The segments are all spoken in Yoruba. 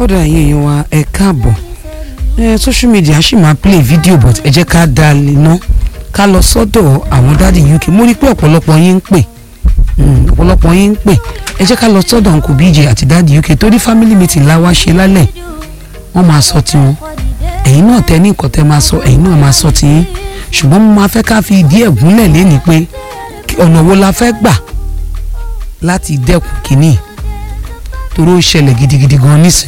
ọ̀dọ̀ ẹ̀yin èèyàn wa ẹ káàbọ̀ ẹ social media ṣì máa play video but ẹ jẹ́ ká dá a lè ná ká lọ sọ́dọ̀ àwọn dáàdì UK mo rí i pé ọ̀pọ̀lọpọ̀ yín ń pè mm, ọ̀pọ̀lọpọ̀ yín ń pè ẹ jẹ́ ká lọ sọ́dọ̀ Uncle BJ àti dáàdì UK torí family meeting la wá ṣe lálẹ́ wọ́n máa sọ tiwọn ẹ̀yin náà tẹ́ ní nǹkan tẹ́ máa sọ ẹ̀yin náà máa sọ tiyín ṣùgbọ́n mo máa fẹ́ ká fi ìdí ẹ̀ gúnlẹ̀ léni pé ọ̀nà wo la fẹ́ gbà láti dẹ́kun kínní torí ó ṣẹlẹ̀ gidigidi gan nísìn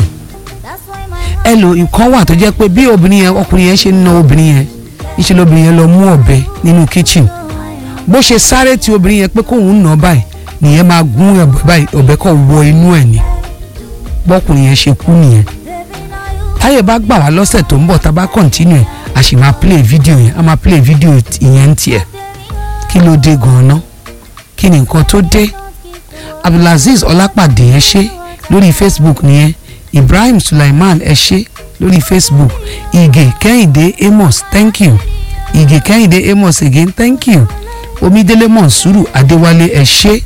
ẹ lo nǹkan wà tó jẹ́ pé bí obìnrin yẹn ọkùnrin yẹn ṣe ń na obìnrin yẹn níṣẹ́ lóbìnrin yẹn lọ mú ọ̀bẹ nínú kitchen bó ṣe sáré tí obìnrin yẹn pé kóun nà báyìí nìyẹn máa gún ọ̀bẹ báyìí ọ̀bẹ kọ̀ wọ inú ẹ̀ ni bọ́kùnrin yẹn ṣe kú nìyẹn táyé bá gbà wá lọ́sẹ̀ tó ń bọ̀ tá a bá continue ẹ̀ a sì máa play video yẹn a máa play video ìyẹn ń tiẹ̀ kí ló dé gan-an kí ni nǹkan tó dé abdulaziz ọlápàdé ẹ ṣe lórí facebook nìyẹn ibrahim sulaiman ẹ ṣe lórí facebook ige kẹ́hìndé amos thank you ige kẹ́hìndé amos again thank you omidele monsuru adéwálé ẹ ṣe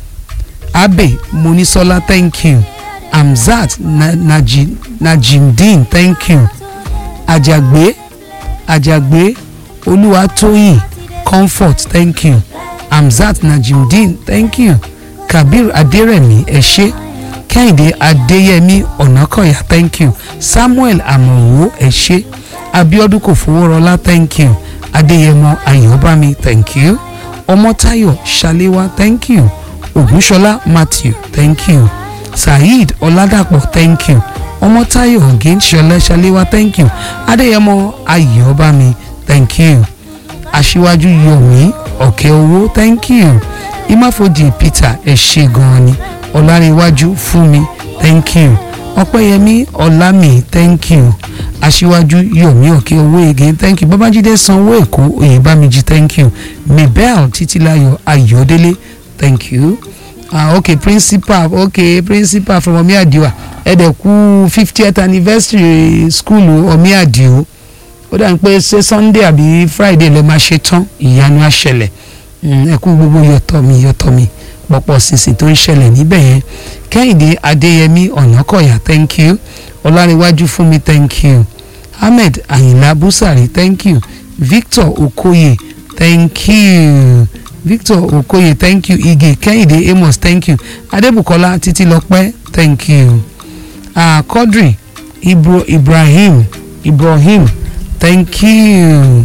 abe monisola thank you amzat na, naji, najimdeen thank you ajagbe ajagbe olúwatóyìn comfort thank you amzat najimdeen thank you kabir aderemi ẹ ṣé kẹ́hìndé adéyẹmí ọ̀nàkọ̀yà thank you samuel amọ̀wò ẹ ṣé abiodun kòfowórọlá thank you adéyẹmọ ayọ̀bámi thank you ọmọtáyọ̀ ṣaléwá thank you ògúnṣọlá matthew thank you saheed ọládàpọ̀ thank you ọmọtáyọ̀ ọ̀gẹ́nṣọlá ṣaléwá thank you adéyẹmọ ayọ̀bámi thank you aṣíwájú yomi ọ̀kẹ́ owó thank you imáfojì peter ẹ ṣé gan-an ni ọ̀làríwájú fúnmi thank you ọ̀pẹ́yẹmí ọ̀làmì thank you aṣíwájú yomi ọ̀kẹ́ owó again thank you babájídé sanwó èkó oyèbámijì thank you mabel títílayọ̀ ayọ̀délé thank you ah okay principal okay principal from omiadio ẹ̀dẹ̀kú fiftieth anniversary school omiadio ó dà ní pé ṣé sunday àbí friday lè máa ṣe tán ìyanu àṣẹlẹ̀ ẹ kú gbogbo yọtọ̀ mi yọtọ̀ mi pọ̀pọ̀ sísìn tó ń ṣẹlẹ̀ níbẹ̀ yẹn kẹ́hìndé adéyẹmí ọ̀nàkọ̀yà thank you ọlárẹ̀wájú fúnmi thank you ahmed ayinla busari thank you victor okoye thank you victor okoye thank you ige kẹ́hìndé amos thank you adébùkọ́lá títílọpẹ́ thank you ah quadri ibro ibrahim ibrahim thank you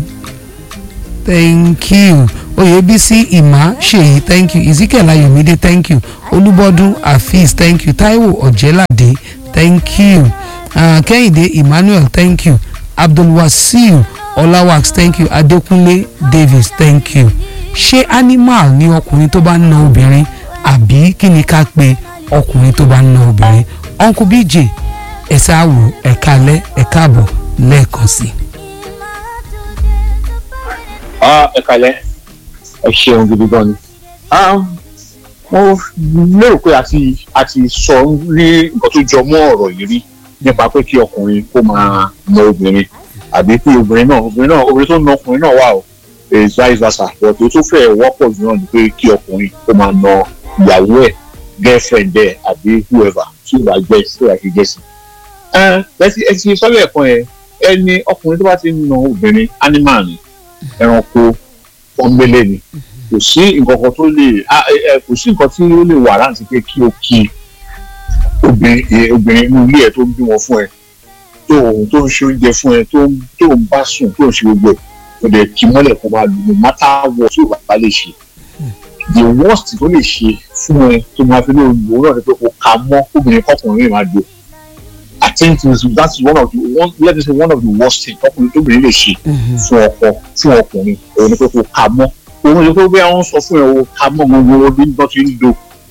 thank you oyèbísí ìmá ṣèyí thank you ezekiel ayọ̀mídé thank you olúbọ́dún afeez thank you taiwo ọ̀jẹ́ládé thank you uh, kẹ́hìndé emmanuel thank you abdulwasiu ọláwàx thank you adékúnlé davis thank you ṣé animal ni ọkùnrin tó bá ń na obìnrin àbí kí ni ká pe ọkùnrin tó bá ń na obìnrin uncle bj ẹ̀sà àwò ẹ̀ka alẹ́ ẹ̀ka àbọ̀ lẹ́ẹ̀kan sí. ẹ kalẹ ẹ ṣeun gidi gan ni mo lérò pé a ti a ti sọ ní nǹkan tó jọ mọ́ ọ̀rọ̀ yìí rí nípa pé kí ọkùnrin kó máa na obìnrin àbí kí obìnrin náà obìnrin náà obìnrin tó na ọkùnrin náà wà o vice versa but tó fẹ́ wọ́pọ̀ jù náà ni pé kí ọkùnrin kó máa na ìyàwó ẹ̀ girlfriend ẹ̀ àbí whoever tí ìwà jẹ́ tí ìwà ṣe jẹ́ sí. ẹ ti sọ́lẹ̀ ẹ̀kan yẹn ẹni ọkùnrin tó bá ti na obìnrin animal ni ẹranko pọ́nbélé ni kò sí nǹkan kan tó lè kò sí nǹkan tí ó lè wà láti pé kí o kí obìnrin obìnrin inú ilé ẹ tó ń bímọ fún ẹ tó tó ń ṣe oúnjẹ fún ẹ tó tó ń bá sùn tó ń ṣe gbogbo ẹ kò dẹ̀ kí mọ́lẹ̀ kó máa lù no matter what tí ò bá lè ṣe the worst tó lè ṣe fún ẹ tó máa fi lè lò náà ni pé kò ká mọ́ obìnrin kọkùnrin máa lò I think that's one of the one let me say one of the worst things ọkùnrin tóbìnrin lè ṣe fún ọkọ fún ọkùnrin òun ni pé kò ká mọ́ òun ni pé bí àwọn sọ fún ẹ o ká mọ́ gbogbo orí bọ́ ti ń do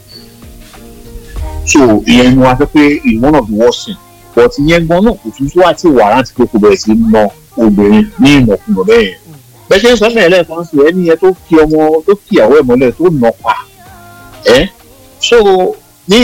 so ìyẹn ni wọn á fẹ́ pé is one of the worst things but ìyẹn gan náà kò tún tó àti wàrántì pé kò bẹ̀rẹ̀ sí í na obìnrin ní ìnàkúnà bẹ́ẹ̀ yẹn bẹ́ẹ̀ ṣe ń sọ mẹ́rin lẹ́ẹ̀kan sí ẹni yẹn tó kí ọmọ tó kí ìyàwó ẹ̀ mọ́lẹ̀ tó nà pa ẹ́ so ní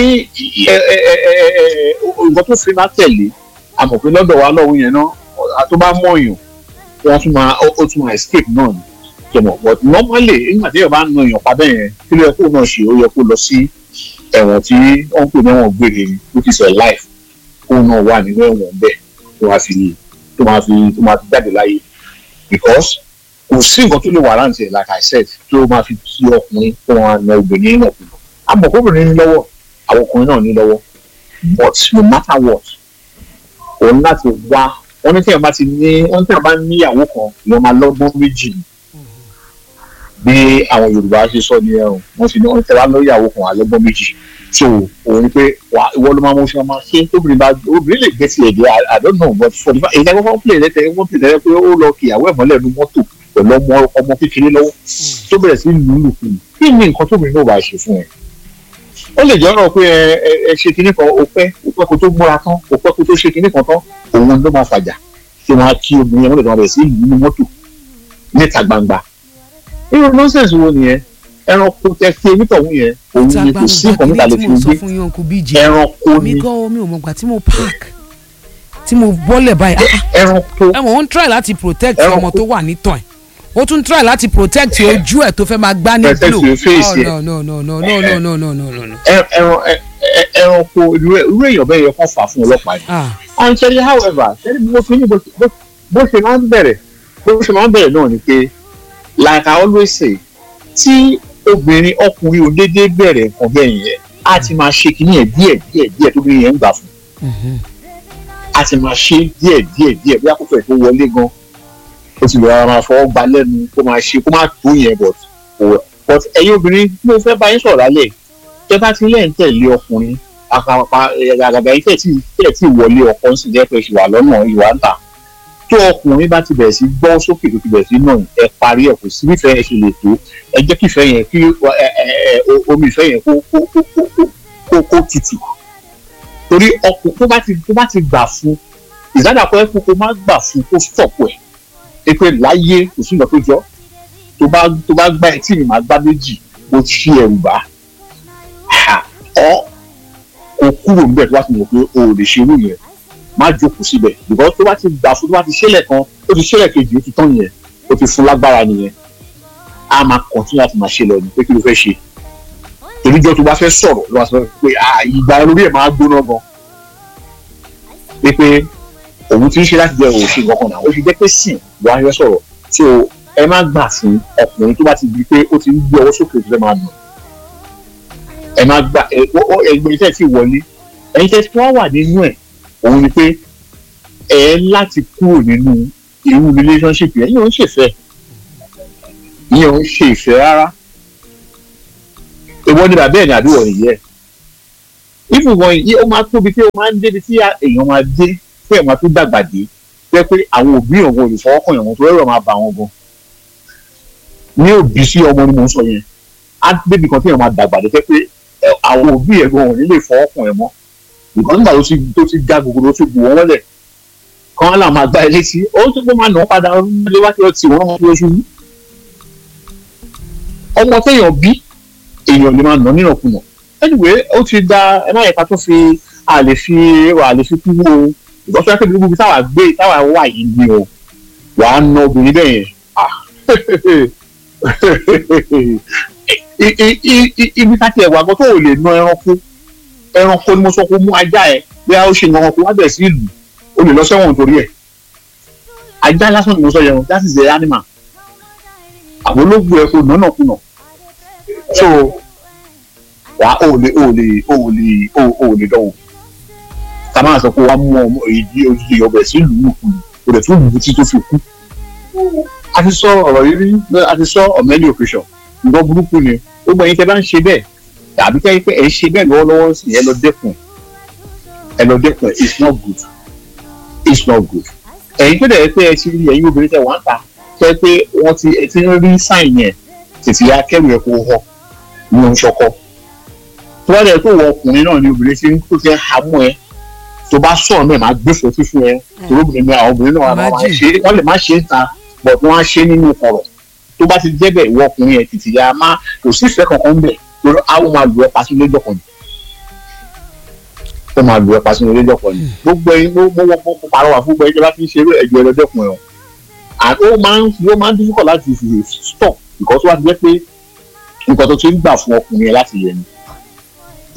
nǹkan tó fi máa tẹ̀lé àmọ̀ pé lọ́dọ̀ wa lọ́wọ́ yẹn náà tó bá mọ̀yàn wọ́n tún máa ó tún máa escape náà ni jẹmọ but normally nígbà tí yóò bá na èèyàn padà yẹn kí ló yẹ kó náà ṣe ó yẹ kó lọ sí ẹ̀wọ̀n tí wọ́n ń pè ní ẹ̀wọ̀n gbére ni which is a life òun náà wà nínú ẹ̀wọ̀n bẹ́ẹ̀ tó máa fi tó máa fi tó máa fi jáde láyé because kò sí nǹkan tó lè wà láǹtì ẹ̀ like I said tó máa fi tí ọkùnrin tó máa na obìnrin náà kùnà àmọ́ kóbìnrin ní lọ́wọ́ àwọn ọkùnrin náà ní lọ́wọ́ but no matter what òun láti wá wọn ní tí wọn bá ti ní wọn tí wọn bá níyàwó kan ìwọ máa lọ́gbọ́n méjì ni bí àwọn Yorùbá ṣe sọ ní ẹrùn wọn sì ní wọn tẹ wá lọ́yàwó kan àlọ́gbọ́n méjì so òun ni pé wà ìwọ ló máa mú ṣe máa ṣe tóbìnrin bá obìnrin lè gbé tiẹ̀ dé I don't know but for the fact èyí lẹ́gbọ́n play lẹ́tẹ̀ wọ́n play lẹ́tẹ̀ pé ó lọ kí ìyàwó ẹ̀ mọ́lẹ̀ nu mọ́tò pẹ̀lú ọmọ ọmọ kékeré lọ́wọ́ tó bẹ̀rẹ̀ sí lù ú lù fún un kí ni nǹkan tóbìnrin náà bá ṣe fún ẹ ó lè jẹ́ ọ̀rọ̀ pé ẹ ẹ ẹ ṣe kinní kan ó pẹ́ ó pẹ́ kó tó múra tán ó pẹ́ kó tó ṣe kinní kan tán òun ló máa fàjà tí wọ́n á kí obìnrin yẹn wọ́n lè tán bẹ̀rẹ̀ sí ìlú nínú mọ́tò níta gbangba. irú nọ́ọ̀sẹ̀sì wo nìyẹn ẹranko tẹ fi onítọ̀hún yẹn òun ni kò sí nǹkan níta lè fi gbé ẹranko ni mi gan mi ò mọ̀ gbà tí mo park tí mo bọ́lẹ̀ báyìí ẹranko ẹ mọ̀ ó ń try láti protect Ẹranko. ọmọ tó wà nítàn ẹ̀ ó tún try láti protect ojú ẹ̀ tó fẹ́ máa gbá ní Protect blow your face, oh yeah. no no no no no no no no no no ẹ- ẹran ẹ- ẹ- ẹranko irú ẹ- irú èèyàn bẹ́ẹ̀ yẹ kó fà fún ọlọ́pàá yìí. ah and ṣẹ́ni however ṣẹ́ni bó fi ní bó bó- bó ṣe máa ń bẹ̀rẹ̀ bó ṣe máa ń bẹ̀rẹ̀ náà ni pé like I always say tí obìnrin ọkùnrin ò déédéé bẹ̀rẹ̀ nǹkan bẹ́ẹ̀ yẹn á ti máa ṣe kínní ẹ̀ díẹ̀ díẹ̀ díẹ̀ tó bí yẹn ń gbà fún mhm. á ti máa ṣe díẹ̀ díẹ̀ díẹ̀ bí àkókò ẹ̀ tó wọlé gan ó ti lọ́ra máa fọwọ́ gba lẹ́nu kó máa ṣe kó máa tó yẹn but kò- but ẹ̀yin obìnrin tí mo fẹ́ bá yín sọ̀rọ̀ lálẹ́ tẹ́ bá ti lẹ́yìn tẹ̀lé ọkùnrin àkàpà àgàgà yìí tẹ̀ tí tẹ̀ tí wọlé ọkọ ń sì jẹ́ pé ṣì wà lọ́nà ìwà ń tà tó ọkùnrin bá ti bẹ̀rẹ̀ sí gbọ́ sókè tó ti bẹ̀rẹ̀ sí náà ẹ parí ẹ̀ kò sí nífẹ̀ẹ́ ẹ ṣe lè tó ẹ jẹ́ kí ìfẹ́ yẹn kí ẹ ẹ ẹ o- omi ìfẹ́ yẹn kó kó kó kó kó kó kó tutù torí ọkùnrin tó bá ti tó bá ti gbà fún ìsádà pé kó kó má gbà fún kó stop ẹ̀ ẹ pé láyé kò sí nǹkan tó jọ tó bá tó bá gbá etí mi máa gbá méjì mo ti fi ẹ̀rù bá Ha, ọ kó kúrò níbẹ̀ tó bá ti mọ̀ pé o ò lè ṣe irú yẹn má jókòó síbẹ̀ because tó bá ti gbà fún tó bá ti ṣẹlẹ̀ kan ó ti ṣẹlẹ̀ kejì ó ti tán yẹn ó ti fún lágbára nìyẹn a máa continue láti máa ṣe lọ ní pé kí ló fẹ́ ṣe toríjọ́ tó bá fẹ́ sọ̀rọ̀ ló wá sọ pé ah, ìgbà lórí ẹ̀ máa gbóná gan pé pé òun ti ń ṣe láti jẹ́ òun ṣe kankan náà ó fi jẹ́ pé sìn wá yọ sọ̀rọ̀ tí o ẹ má gbà fún ọkùnrin tó bá ti di pé ó ti ń gbé ọwọ́ sókè tó fẹ́ máa nù ẹ má gbà ẹ ó- ó- ẹgbẹ́ iṣẹ́ ti wọlé ẹ̀yin tẹ́ tí wọ́n wà nínú ẹ̀ òun ni pé ẹ láti kúrò nínú irú relationship yẹn yóò ń ṣèfẹ́ yóò ń ṣe ìfẹ́ rárá èwo ni bàbá ẹ̀ ní àbí wọ̀ nìyẹn ìfún wọn yìí ó máa tóbi tí ó máa ń débi tí èèyàn máa dé tí èèyàn máa tún dàgbà dé pé pé àwọn òbí òun olùfọwọ́kàn yẹn wọn tó rẹ̀ máa bà wọn gan ní òbí sí ọmọ ni mò ń sọ yẹn á débi kan tí èèyàn máa dàgbà dé pé pé ẹ, àwọn òbí ẹ̀ gan ò ní lè fọwọ́kàn ẹ̀ mọ́ ìkan nígbà tó ti tó ti ga gbogbo tó ti bù wọ́n wọlé kan á là máa gbá ẹ létí ó tún kó máa nà án padà lé wá kí ó tì wọ́n lọ ṣubú ọmọ téèyàn bí èèyàn lè máa nà nínàkúnà anyway ó ti da ẹ má yẹ ká tó fi a lè fi a lè fi kú wo ìgbọ́sọ́ akéde gbogbo táwa gbé táwa wà yìí ni o wàá na obìnrin bẹ́ẹ̀ yẹn ah I- i- i- i- ibi ká tiẹ̀ wà gan tó ò lè na ẹranko ẹranko ni mo sọ pé mú ajá ẹ bí a ó ṣe nǹkan kó wá bẹ̀rẹ̀ sí ìlú o lè lọ sẹ́wọ̀n nítorí ẹ̀ ajá lásán ni mo sọ yẹn that is the animal àwọn olóògbé ẹ kò nánà kùnà so wà ó lè ó lè ó lè ó ó lè dánwò ká máa sọ pé wàá mú ọmọ èyí ojúṣe ọbẹ̀ sí ìlú nìkú o lè tún lù ú tí tó fi kú a ti sọ ọ̀rọ̀ yìí rí a ti sọ ọ̀mẹ́lì òkèṣọ̀ nǹkan burúkú ni ó gbọ́ yín tẹ́ bá ń ṣe bẹ́ẹ̀ tàbí tẹ́ pé ẹ̀ ń ṣe bẹ́ẹ̀ lọ́wọ́lọ́wọ́ sí ẹ lọ dẹ́kun ẹ lọ dẹ́kun it's not good it's not good ẹ̀yin tó dẹ̀ pé ẹ ti rí ẹ̀yin obìnrin tẹ̀ wá ń ta tẹ́ pé wọ́n ti ẹ ti ń rí sáìn yẹn tètè ya kẹ́rù ẹ̀ kó họ ní oṣù ṣọkọ tó bá dẹ̀ tó wọ ọkùnrin náà ni obìnrin ti ń tó ti ń hamú ẹ tó bá sọ̀rọ̀ náà máa gbé fòtí fún ẹ torí obìnrin náà àwọn obìnrin náà máa máa ṣe wọ́n lè má ṣe é ta but wọ́n á ṣe é nínú ọ̀rọ̀ tó bá ti jẹ́ bẹ́ẹ̀ ìwọ ọkùnrin yẹn tètè ya má kò sí ìfẹ́ kankan bẹ̀ torí àwọn máa lù ẹ́ pa sínú lẹ́jọ́ kan ni ó máa lù ẹ́ pa sínú lẹ́jọ́ kan ni gbogbo ẹyin mo mo mo mo pàrọwà fún gbogbo ẹyin tí a bá ti ń ṣeré ẹjọ́ ẹlẹ́dẹ́kun ẹ̀ o and ó máa ń ó máa ń difficult láti fi stop because wọ́n ti jẹ́ pé nǹkan tó ti ń gbà fún ọkùnrin yẹn láti yẹ ni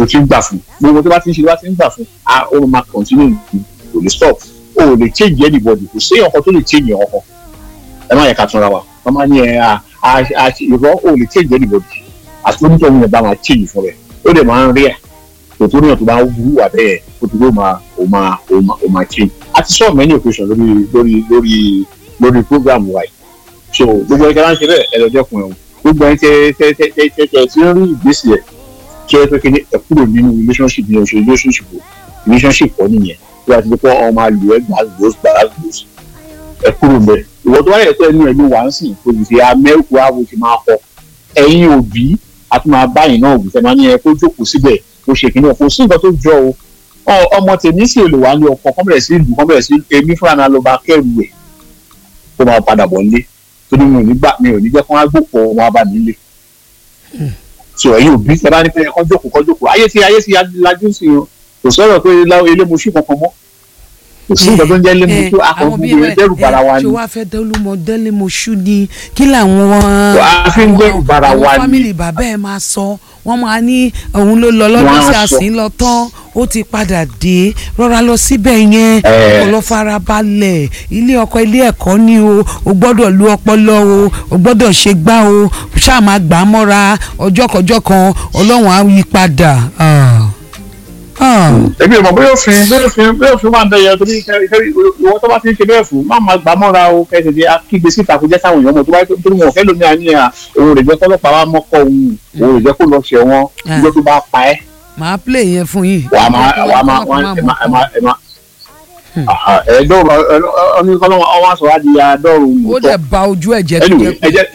tó ti ń gbà fún gbogbo tó bá ti ń ṣe tó bá ti ń gbà fún a ó máa continue ní kò lè stop o ò lè change anybody kò sí ọkọ tó lè change ọkọ ẹ má yẹ ká túnra wa wọ́n máa ní ẹ a a ìrọ́ o ò lè change anybody àti onítọ̀hún yẹn bá máa change fún rẹ̀ ó dẹ̀ máa ń rí ẹ̀ tòtò níyàn tó bá ń wú wà bẹ́ẹ̀ ó ti gbó máa ó máa ó máa ó máa change a ti sọ many occasion lórí lórí lórí lórí program wa yìí so gbogbo ẹ̀ka láǹṣẹ́ bẹ́ẹ̀ ẹ lọ dẹ́kun ẹ̀ gbogbo ẹ̀ tẹ tẹ tẹ tẹ tẹ tẹ tí ń rí ìgbésí ẹ̀ tí ẹ pé kí ni ẹ kúrò nínú relationship ní oṣù relationship o relationship kọ́ nìyẹn tí wàá ti di pé ọmọ àlù ẹ gbà gbòs gbà gbòs ẹ kúrò mbẹ ìwọ tó wáyé ẹ̀tọ́ ẹnu ẹ ló wà ń sìn kò sì fi amẹ́kù ààbò ti máa kọ ẹ̀yin òbí a tún máa báyìí náà òbí tẹ máa ní ẹ kó jókòó síbẹ̀ kó ṣe kìnìún kò sí nǹkan tó jọ o ọmọ tèmi sì lè wá ní ọkọ kọ́ bẹ̀rẹ̀ sí ìlú kọ́ bẹ̀rẹ̀ sí èmi fúnra náà ló bá kẹ́rù ẹ̀ kó máa padà bọ̀ nílé torí mi ò ní gbà mi ò ní jẹ́ kó wá gbòpọ̀ wọn bá mi lé so ẹ̀yin òbí ẹ bá ní pé kọ́ jókòó kọ́ jókòó ayé ti ayé ti lajú sí o kò sọ̀rọ̀ pé elémoṣú kankan mọ́ kò sí nǹkan tó ń jẹ́ elémoṣú akọ̀ọ́bù yẹn dẹ́rù bara wa ni. ṣé wàá fẹ́ dẹ́lúmọ dẹ́lẹ́moṣú ni kí làwọn wàá fi ń dẹ́rù bara wa àwọn ni. fámìlì bàbá ẹ̀ máa sọ wọ́n máa ní òun ló lọ lọ́dún Wọ́n sí á sọ. àsín lọ tán ó ti padà dé rọra lọ síbẹ̀ yẹn Ẹ̀. kó lọ fara balẹ̀ ilé ọkọ ilé ẹ̀kọ́ ni o o gbọ́dọ̀ lu ọpọlọ o o gbọ́dọ̀ ṣe gbá o ṣáà máa gbà á mọ́ra ọjọ́ kọjọ́ kan ọlọ́run á yí padà. Ah. Ah. èmi ò mọ̀ bóyá òfin bóyá òfin bóyá òfin máa ń bẹ̀yẹ torí kẹ́rì ìwọ tó bá ti ń ṣe bẹ́ẹ̀ fún má máa gbà mọ́ra o kẹ́sì di akígbe síta kó jẹ́ káwọn èèyàn mọ̀ tó bá yẹ torí wọn ò fẹ́ lómi àní à òun rè jẹ́ kọ́lọ́pàá wa mọ́kọ́ òun òun rè jẹ́ kó lọ ṣẹ̀ wọn Ah. ìjọ tó bá pa ẹ́ màá play yẹn fún yín. wàá máa wàá máa wàá ẹ máa ẹ máa ẹ máa ẹ̀ẹ́dọ́rùn ọ̀nì kọ́lọ́wọ́ ọwọ́ aṣọ wa di àádọ́rùn ó dẹ̀ ba ojú ẹ̀ jẹ́ tó anyway jẹ́ ẹ jẹ́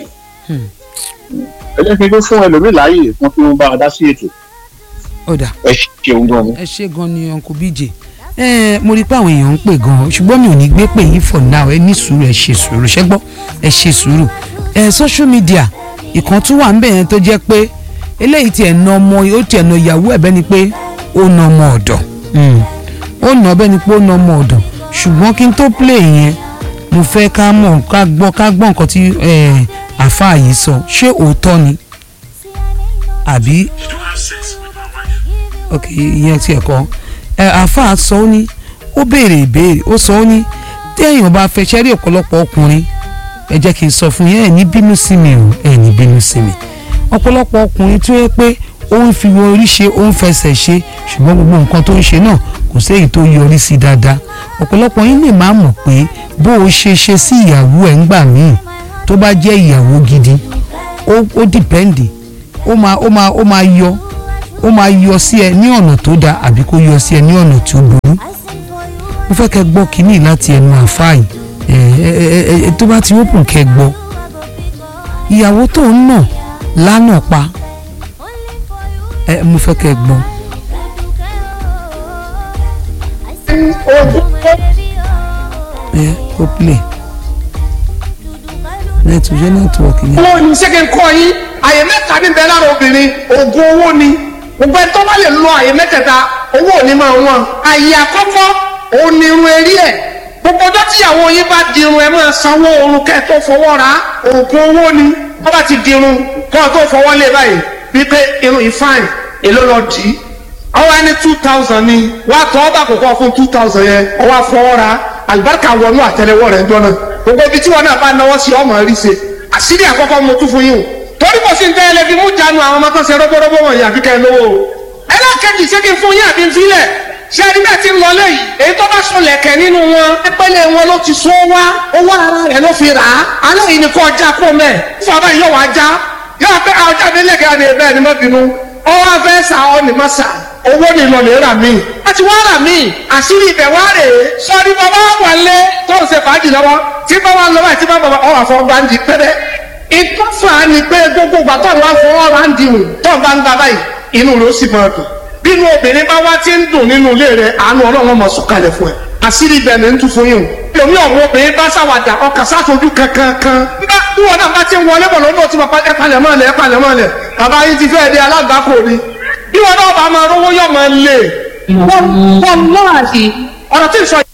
ẹ jẹ́ kí n tó fún ẹlòmíì láàyè fún kí wọ́n bá a dá sí ètò ó dà ẹ ṣeun gan ni. ẹ ṣe gan ni uncle bj ẹ mo rí i pé àwọn èèyàn ń pè gan ṣùgbọ́n mi ò ní gbé pè yín for now ẹ ní sùúrù ẹ ṣe sùúrù ṣẹ́gbọ́ ẹ ṣe sùúrù ẹ social media ìkan tún wà ń bẹ̀ yẹn tó jẹ́ pé eléyìí tiẹ̀ na ọmọ ó tiẹ̀ na ìyàwó ẹ̀ bẹ́ẹ̀ ni pé ó na ọmọ ọ̀dọ̀ Mm. ó na bẹ́ẹ̀ ni pé ó na ọmọ ọ̀dọ̀ ṣùgbọ́n kí n tó play yẹn mo fẹ́ ká mọ̀ ká gbọ́ ká gbọ́ nǹkan tí eh, àáfàá yìí sọ ṣé òótọ́ ni àbí ok ìyẹn ti ẹ̀kọ́ ẹ àáfàá sọ ó ní ó béèrè ìbéèrè ó sọ ó ní téèyàn bá fẹ́ ṣẹ́rí ọ̀pọ̀lọpọ̀ ọkùnrin ẹ jẹ́ kí n sọ fún yín ẹ̀ ní bínú sí mi o ẹ̀ ní bínú sí mi ọ̀pọ̀lọpọ̀ ọkùnrin tó yẹ pé ó ń fi orí ṣe ó ń fẹsẹ̀ ṣe ṣùgbọ́n gbogbo nǹkan tó ń ṣe náà kò sí èyí tó yọrí sí dáadáa ọ̀pọ̀lọpọ̀ yín lè má mọ̀ pé bó o ṣe ṣe sí ìyàwó ẹ̀ ń gbà míì tó bá jẹ́ ìyàwó gidi ó ó dìpẹ́ǹdì ó máa ó máa ó máa yọ ó máa yọ sí ẹ ní ọ̀nà tó dáa àbí kó yọ sí ẹ ní ọ̀nà tó burú mo fẹ́ kẹ́ gbọ́ kínní láti ẹnu àfáàyè ẹ ẹ ẹ ẹ tó bá ti open kẹ́ gbọ́ ìyàwó tó ń nà lánà pa ẹ mo fẹ́ kẹ́ gbọ́ ẹ ó play nẹ́ẹ̀tì ṣé nẹ́ẹ̀tìwọ̀kì yẹn. owó ni ṣé kí n kọ́ yín àyè mẹ́ta ní bẹ́ẹ̀ lára obìnrin oògùn owó ni gbogbo ẹni tó bá lè lo àyè mẹ́tẹ̀ẹ̀ta owó ò ní máa wọ́n àyè àkọ́kọ́ òun ni irun eré ẹ̀ gbogbo ọjọ́ tíyàwó yín bá di irun ẹ máa sanwó oorun kẹ́ ẹ tó fọwọ́ ra oògùn owó ni wọ́n bá ti di irun kọ́ ọ tó fọwọ́ lé báyìí wípé irun yìí fine èló lọ dì í ọwọ́ ẹni two thousand ni wàá tọ́ ọ́ bá kókó fún two thousand yẹn ọwọ́ afọwọ́ ra àlùbáríkà wọnú àtẹ́lẹwọ́ rẹ̀ ń jọ náà gbogbo ibi tí wọn náà bá náwó sí ọmọ rí ṣe àṣírí àkọ́kọ́ mo tún fún yín o torí kò sí ní tẹ́lẹ̀ fi mú jánu àwọn ọmọ tó ṣe rọ́bọ́rọ́bọ́ wọ̀nyí àfi kẹ́ ẹ lówó o ẹlẹ́kẹ̀jì ṣé kí n fún yín àbí n filẹ̀ ṣé ẹni bẹ́ẹ̀ ti ń lọ léyìí èyí tó bá sọ lẹ̀kẹ̀ nínú wọn ẹpẹ́lẹ́ wọn ló ti sọ wá owó ara rẹ̀ ló fi rà á alẹ́ yìí ni kò já kó mẹ́ fún abẹ́ yóò wá já yóò pẹ́ àwọn jáde lẹ́kẹ̀ àni ẹ̀bẹ́ ni má bínú ọwọ́ afẹ́ sà ọ́ ni má sà owó ni lọ lè rà mí láti wá rà mí àṣírí ibẹ̀ wá rè é sọ́ọ́ni bàbá wà lé tó ń ṣe fàájì lọ́wọ́ tí bàbá lọ́wọ́ àti bàbá ọ̀ àfọ̀ gbàǹdì pẹ́rẹ́ ìtọ́fà ni pé gbogbo ìgbà tó ń wá fọwọ́ ra ń dìhùn tó ń bá ń gba báyìí inú rẹ̀ ó sì máa dùn bínú obìnrin bá wá ti ń dùn nínú ilé rẹ̀ àánú ọlọ́run máa sọ̀kalẹ̀ fún ẹ àṣírí ibẹ̀ ni ń tún fún yín o èmi ọ̀rọ̀ obìnrin bá ṣàwàdà ọkà sáfojú kankan kan nígbà tí wọn náà bá ti ń wọlé bọ̀ lọ́dọ̀ tí wọn ẹ palẹ̀ mọ́ ẹ palẹ̀ mọ́ ẹ bàbá yín ti fẹ́ di alágbàkọ ni bí wọn náà bá máa rówó yọ̀ máa lè wọ́n lọ́wọ́ àti ọ̀rọ̀ tí ì sọ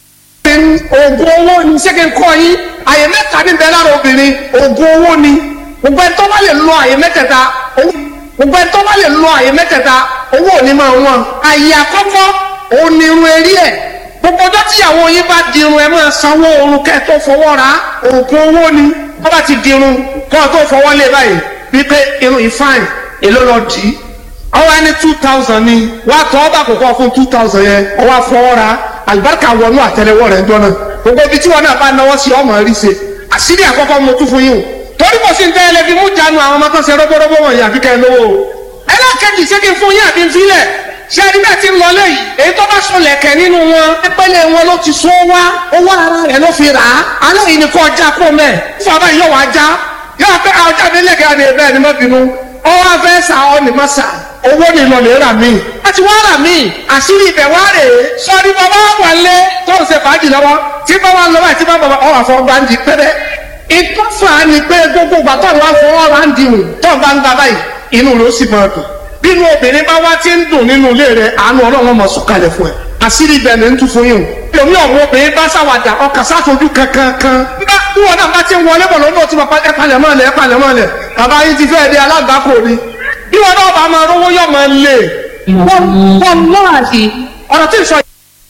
oògùn owó ni ṣé kí n kọ́ yín àyè mẹ́ta ní bẹ́ẹ̀ lára obìnrin oògùn owó ni gbogbo ẹni tó bá lè lo àyè mẹ́tẹ̀ẹ̀ta owó gbogbo ẹni tó bá lè lo àyè mẹ́tẹ̀ẹ̀ta owó ò ní máa wọ́n àyè àkọ́kọ́ òun ni irun eré ẹ̀ gbogbo ọjọ́ tíyàwó yín bá dirun ẹ máa sanwó oorun kẹ́ ẹ tó fọwọ́ ra oògùn owó ni wọ́n bá ti dirun kọ́ ẹ tó fọwọ́ lé báyìí wípé irun yìí fine èló lọ dì í ọwọ́ ẹni two thousand ni wà á tọ́ ọ́ bá kókó fún two thousand yẹn ọwọ́ afọwọ́ ra àlùbáríkà wọnú àtẹlẹwọ́ rẹ̀ ń dọ́nà gbogbo ibi tí wọn náà bá náwó sí ọmọ rí ṣe àṣírí àkọ́kọ́ mo tún fún yín o torí kò sí nǹkan ẹlẹ́bi mú jánu àwọn ọmọ kan ṣe róbóróbó wọ̀nyí àfi kẹ́ ẹ lówó o ẹlẹ́kẹ̀jì ṣé kí n fún yín àbí n filẹ̀ ṣé ẹni bẹ́ẹ̀ ti ń lọ léyìí èyí tó bá sọlẹ̀ kẹ̀ nínú wọn ẹgbẹ́lẹ̀ wọn ló ti sọ wá owó ara rẹ̀ ló fi rà á alẹ́ yìí ni kò já kó mẹ́ fún abáyé yóò wá já yóò fẹ́ ọjà délé kẹ́ ẹ̀ bẹ́ẹ̀ ni má bínú ọwọ́ afẹ́ sà ọ́ ni má sà owó ni lọ lè rà mí. láti wá rà mí àṣírí ibẹ̀ wá rè é sọ́ọ́ni bàbá wà lé tó ń ṣe fàájì lọ́wọ́ tí bàbá lọ́wọ́ àti bàbá ọ̀ àfọ̀ gbàǹdì pẹ́rẹ́ ìtọ́fà ni pé gbogbo ìgbà tó ń wá fọwọ́ ra ń dìrùn tó ń bá ń gba báyìí inú ló sì máa dùn bínú obìnrin bá wá tí ń dùn nínú ilé rẹ àánú ọlọ́run mọ̀ sọ̀kalẹ̀ fún ẹ àṣírí ibẹ̀ ni ń tún fún yín o èmi ọ̀wọ́ obìnrin bá ṣàwàdà ọkà sáfojú kankan kan nígbà tí wọn náà bá ti ń wọlé bọ̀ lọ́dọ̀ tí wọn ẹ palẹ̀ mọ́ ẹ palẹ̀ mọ́ ẹ bàbá yín ti fẹ́ẹ́ di alágbàkọ ni bí wọn náà bá máa rówó yọ̀ máa lè wọ́n wọ́n lọ́ọ̀dì ọ̀rọ̀ tí ì sọ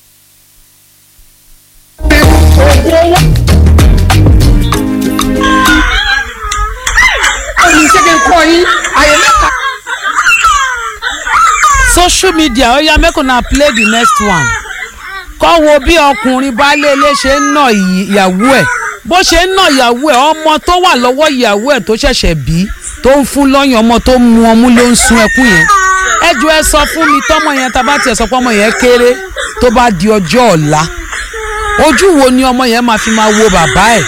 ẹ̀yìn ṣé kí n kọ́ yín àyè mẹ́ta. social media ó yá make una play the next one kọ́ wo bí ọkùnrin baálé ilé ṣe ń nà ìyàwó ẹ̀ bó ṣe ń nà ìyàwó ẹ̀ ọmọ tó wà lọ́wọ́ ìyàwó ẹ̀ tó ṣẹ̀ṣẹ̀ bí tó ń fún lọ́yàn ọmọ tó mu ọmú ló ń sun ẹkún yẹn ẹ jọ ẹ sọ fún mi tọmọ yẹn tá a bá tiẹ̀ sọ pé ọmọ yẹn kéré tó bá di ọjọ́ ọ̀la ojú wo ni ọmọ yẹn máa fi máa wo bàbá ẹ̀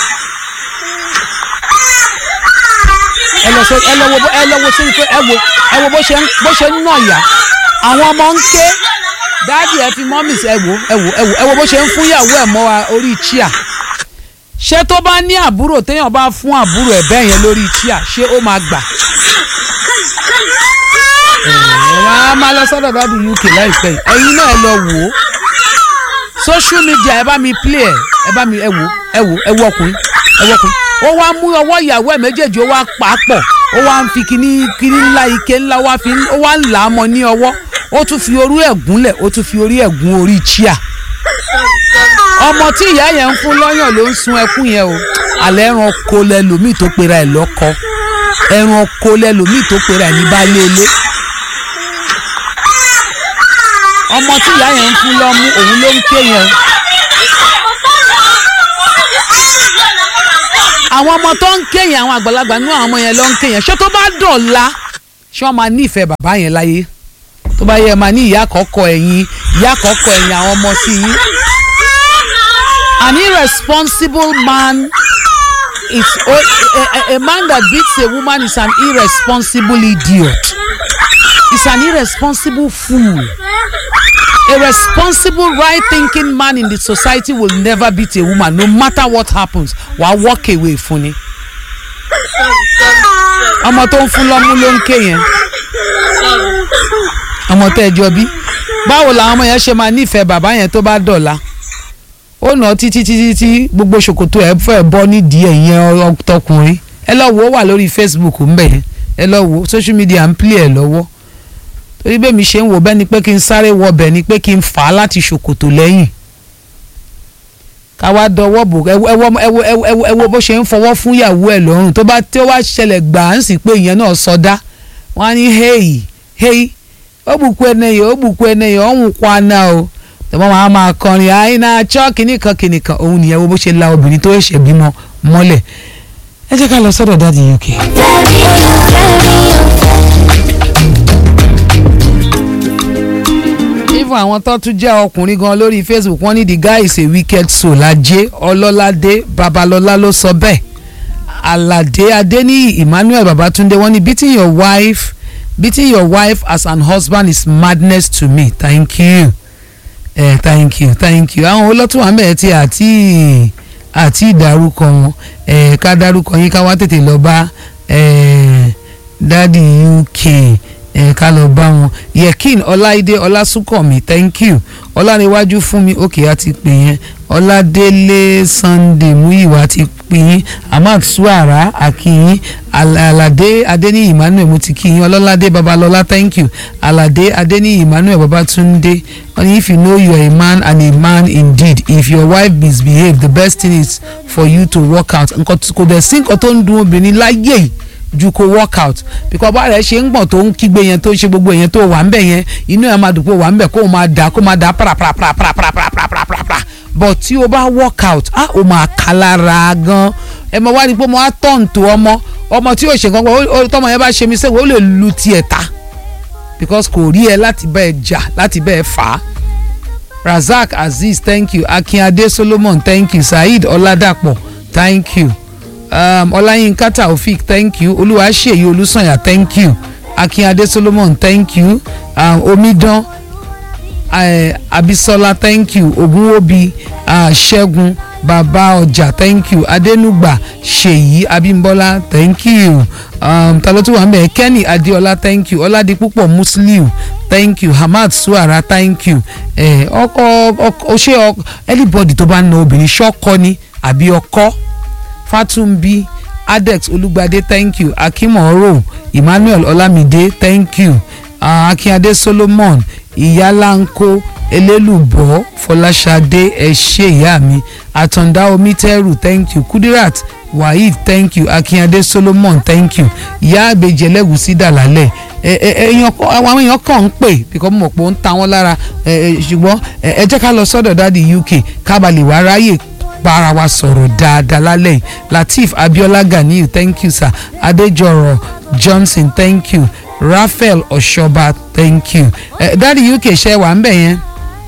ẹ lọ sọ ẹ lọ wo ẹ lọ wo sí pé ẹ wo ẹ wo bó ṣe ń bó ṣe ń nà yá àwọn ọmọ ń ké dáàdì ẹ fi mọ́mì ẹ wo ẹ wo ẹ wo ẹ wo bó ṣe ń fún ìyàwó ẹ̀ mọ́ wa orí chia ṣé tó bá ní àbúrò téèyàn bá fún àbúrò ẹ̀ bẹ́ẹ̀ yẹn lórí chia ṣé ó máa gbà ẹ máa máa lọ sọ́dọ̀ dáàdì uk láìpẹ́ yìí ẹ̀yin náà ẹ lọ wò ó social media ẹ bá mi play ẹ ẹ bá mi ẹ wò ẹ wò ẹ wò ọkùnrin ẹ wò ọkùnrin ó wá mú ọwọ́ ìyàwó ẹ̀ méjèèjì ó wá pa á pọ̀ ó wá ń fi kíní kíní ńlá ike ńlá wá fi ó wá ń là á mọ́ ní ọwọ́ ó tún fi orí ẹ̀ gúnlẹ̀ ó tún fi orí ẹ̀ gún orí chia ọmọ tí ìyá yẹn ń fún lọ́yàn ló ń sun ẹkún yẹn o àlẹ́ ẹran oko lẹlòmíì tó pera ẹ̀ lọ́kọ ẹran oko lẹlòmíì tó pera ẹ̀ ní baálé ilé ọmọ tí ìyá yẹn ń fún lọ́mú òun ló ń ké yẹn àwọn ọmọ tó ń ké yẹn àwọn àgbàlagbà nínú àwọn ọmọ yẹn ló ń ké yẹn ṣé tó bá dọ̀la ṣé wọ́n máa nífẹ̀ẹ́ bàbá yẹn láyé tó bá yẹ máa ní ìyá àkọ́kọ́ ẹ̀yìn ìyá àkọ́kọ́ ẹ̀yìn àwọn ọmọ sí yín. an irresponsible man is a, a, a man that beats a woman is an irresponsible idiot is an irresponsible fool a responsible right thinking man in the society will never beat a woman no matter what happens wàá walk away fún ni ọmọ tó ń fún lọ́mú ló ń ké yẹn ọmọ tẹ́ ẹ jọ bí báwo làwọn ọmọ yẹn ṣe máa nífẹ̀ẹ́ bàbá yẹn tó bá dọ̀la ó nà títí títí tí gbogbo ṣòkòtò ẹ fẹ́ bọ́ nídìí ẹ̀yìn ọtọkùnrin ẹ lọ wo ó wà lórí Facebook ń bẹ̀ ẹ lọ wo social media ń play ẹ lọ́wọ́ torí bẹ́ẹ̀ mi ṣe ń wò bẹ́ẹ̀ ni pé kí n sáré wọ bẹ́ẹ̀ ni pé kí n fà á láti ṣòkòtò lẹ́yìn ká wá dọwọ́ bò ẹwọ ẹwọ ẹwọ ẹwọ ẹwọ bó ṣe ń fọwọ́ fún ìyàwó ẹ̀ lọ́rùn tó bá tí ó wá ṣẹlẹ̀ gbà á ń sì pé ìyẹn náà sọdá wọ́n á ní hey hey ó bùkún ẹnẹyẹ ó bùkún ẹnẹyẹ ọ̀hún kwana o tọ́mọ́ máa máa kọrin àìná chọ́ kìnnìkan kìnnìkan òun nìyẹn wo bó ṣe la obìnrin tó ṣẹ̀ bímọ mọ́lẹ̀ ẹ jẹ́ ká lọ sọ́dọ̀ dáàdi UK. even àwọn tó tún jẹ́ ọkùnrin gan lórí Facebook wọ́n ní the guy is a wicked soul ajé ọlọ́ládé babalọ́lá ló sọ bẹ́ẹ̀ aládé adéníyì emmanuel babatunde wọ́n ní beating your wife beating your wife as an husband is madness to me thank you eh, thank you thank you àwọn olótú wa mẹ́ẹ̀ tí àti àti ìdárúkọ wọn eh, ká dárúkọ yín ká wá tètè lọ bá eh, dádì uk ẹ ká lọ bá wọn yekin ọláìdé ọlásùnkànmí thank you ọláníwájú fún mi òkè á ti pè yẹn ọládélé sunday muyiwa ti pè yín ahmad suara akínyín Al- aládé adéníyì emmanuel mo ti kí yín ọlọ́ládé babalọ́lá thank you aládé adéníyì emmanuel babatunde wọ́n ní if you know you are a man and a man indeed if your wife misbehave the best thing is for you to work out nǹkan tó- kò dẹ̀ sí nǹkan tó ń dun obìnrin láyé yìí ju kó work out because bá rẹ̀ ṣe ń gbọ̀n tó ń kígbe yẹn tó ń ṣe gbogbo yẹn tó wà ń bẹ̀ yẹn inú ẹ̀ máa dùn pé wà ń bẹ̀ kó o máa dà kó o máa dà paraparaparaparaparaparaparapara but tí o bá work out ah o máa kà lára gan ẹ mọ wá ní pé mo á tọ̀n tó ọmọ ọmọ tí yóò ṣe nǹkan kan ó- tọmọ yẹn bá ṣe mi sẹ́wọ̀n ó lè lu tiẹ̀ ta because kò rí ẹ láti bẹ́ẹ̀ jà láti bẹ́ẹ̀ fà á razak azeez thank you akinade solomon thank you saheed ọládàpọ̀ thank you um, ọláyínká taofik thank you olúwaṣeyí olùsànyà thank you akínadé solomon thank you um, omidan uh, abisola thank you ogunwobi uh, ṣẹ́gun bàbá ọjà thank you adẹnugba ṣèyí abímbọ́lá thank you um, ta ló tún wà ń bẹ̀ kenny adéọlá thank you ọládipúpọ̀ musliu thank you hamad suara thank you eh, ọkọ ọkọ ṣé ọ anybody tó bá ń na obìnrin ṣọkọ ni àbí ọkọ fatumbi adex olùgbàdé thank you akimoro emmanuel olamide thank you uh, akínyadé solomon ìyáláńkó elélùbọ́ fọláṣadé ẹ ṣé ìyá mi àtàndá omítẹ́rù thank you kudirat waheed thank you akínyadé solomon thank you ìyá àgbèjì ẹlẹ́gùsí dàlálẹ̀ ẹ ẹ èèyàn kọ àwọn èèyàn kàn ń pè bíkọ́ mo mọ̀ pé ó ń ta wọ́n lára ẹ ẹ ṣùgbọ́n ẹ ẹ jẹ́ ká lọ sọ́dọ̀ dáàdi uk kábàlì wàá ráyè bára wa sọ̀rọ̀ dáadáa lálẹ́ yìí lateef abiola ganiyu thank you sir adejoro johnson thank you raphael ọ̀ṣọ́ba thank you ẹ dáàdi uk ṣe wà ń bẹ̀ yẹn.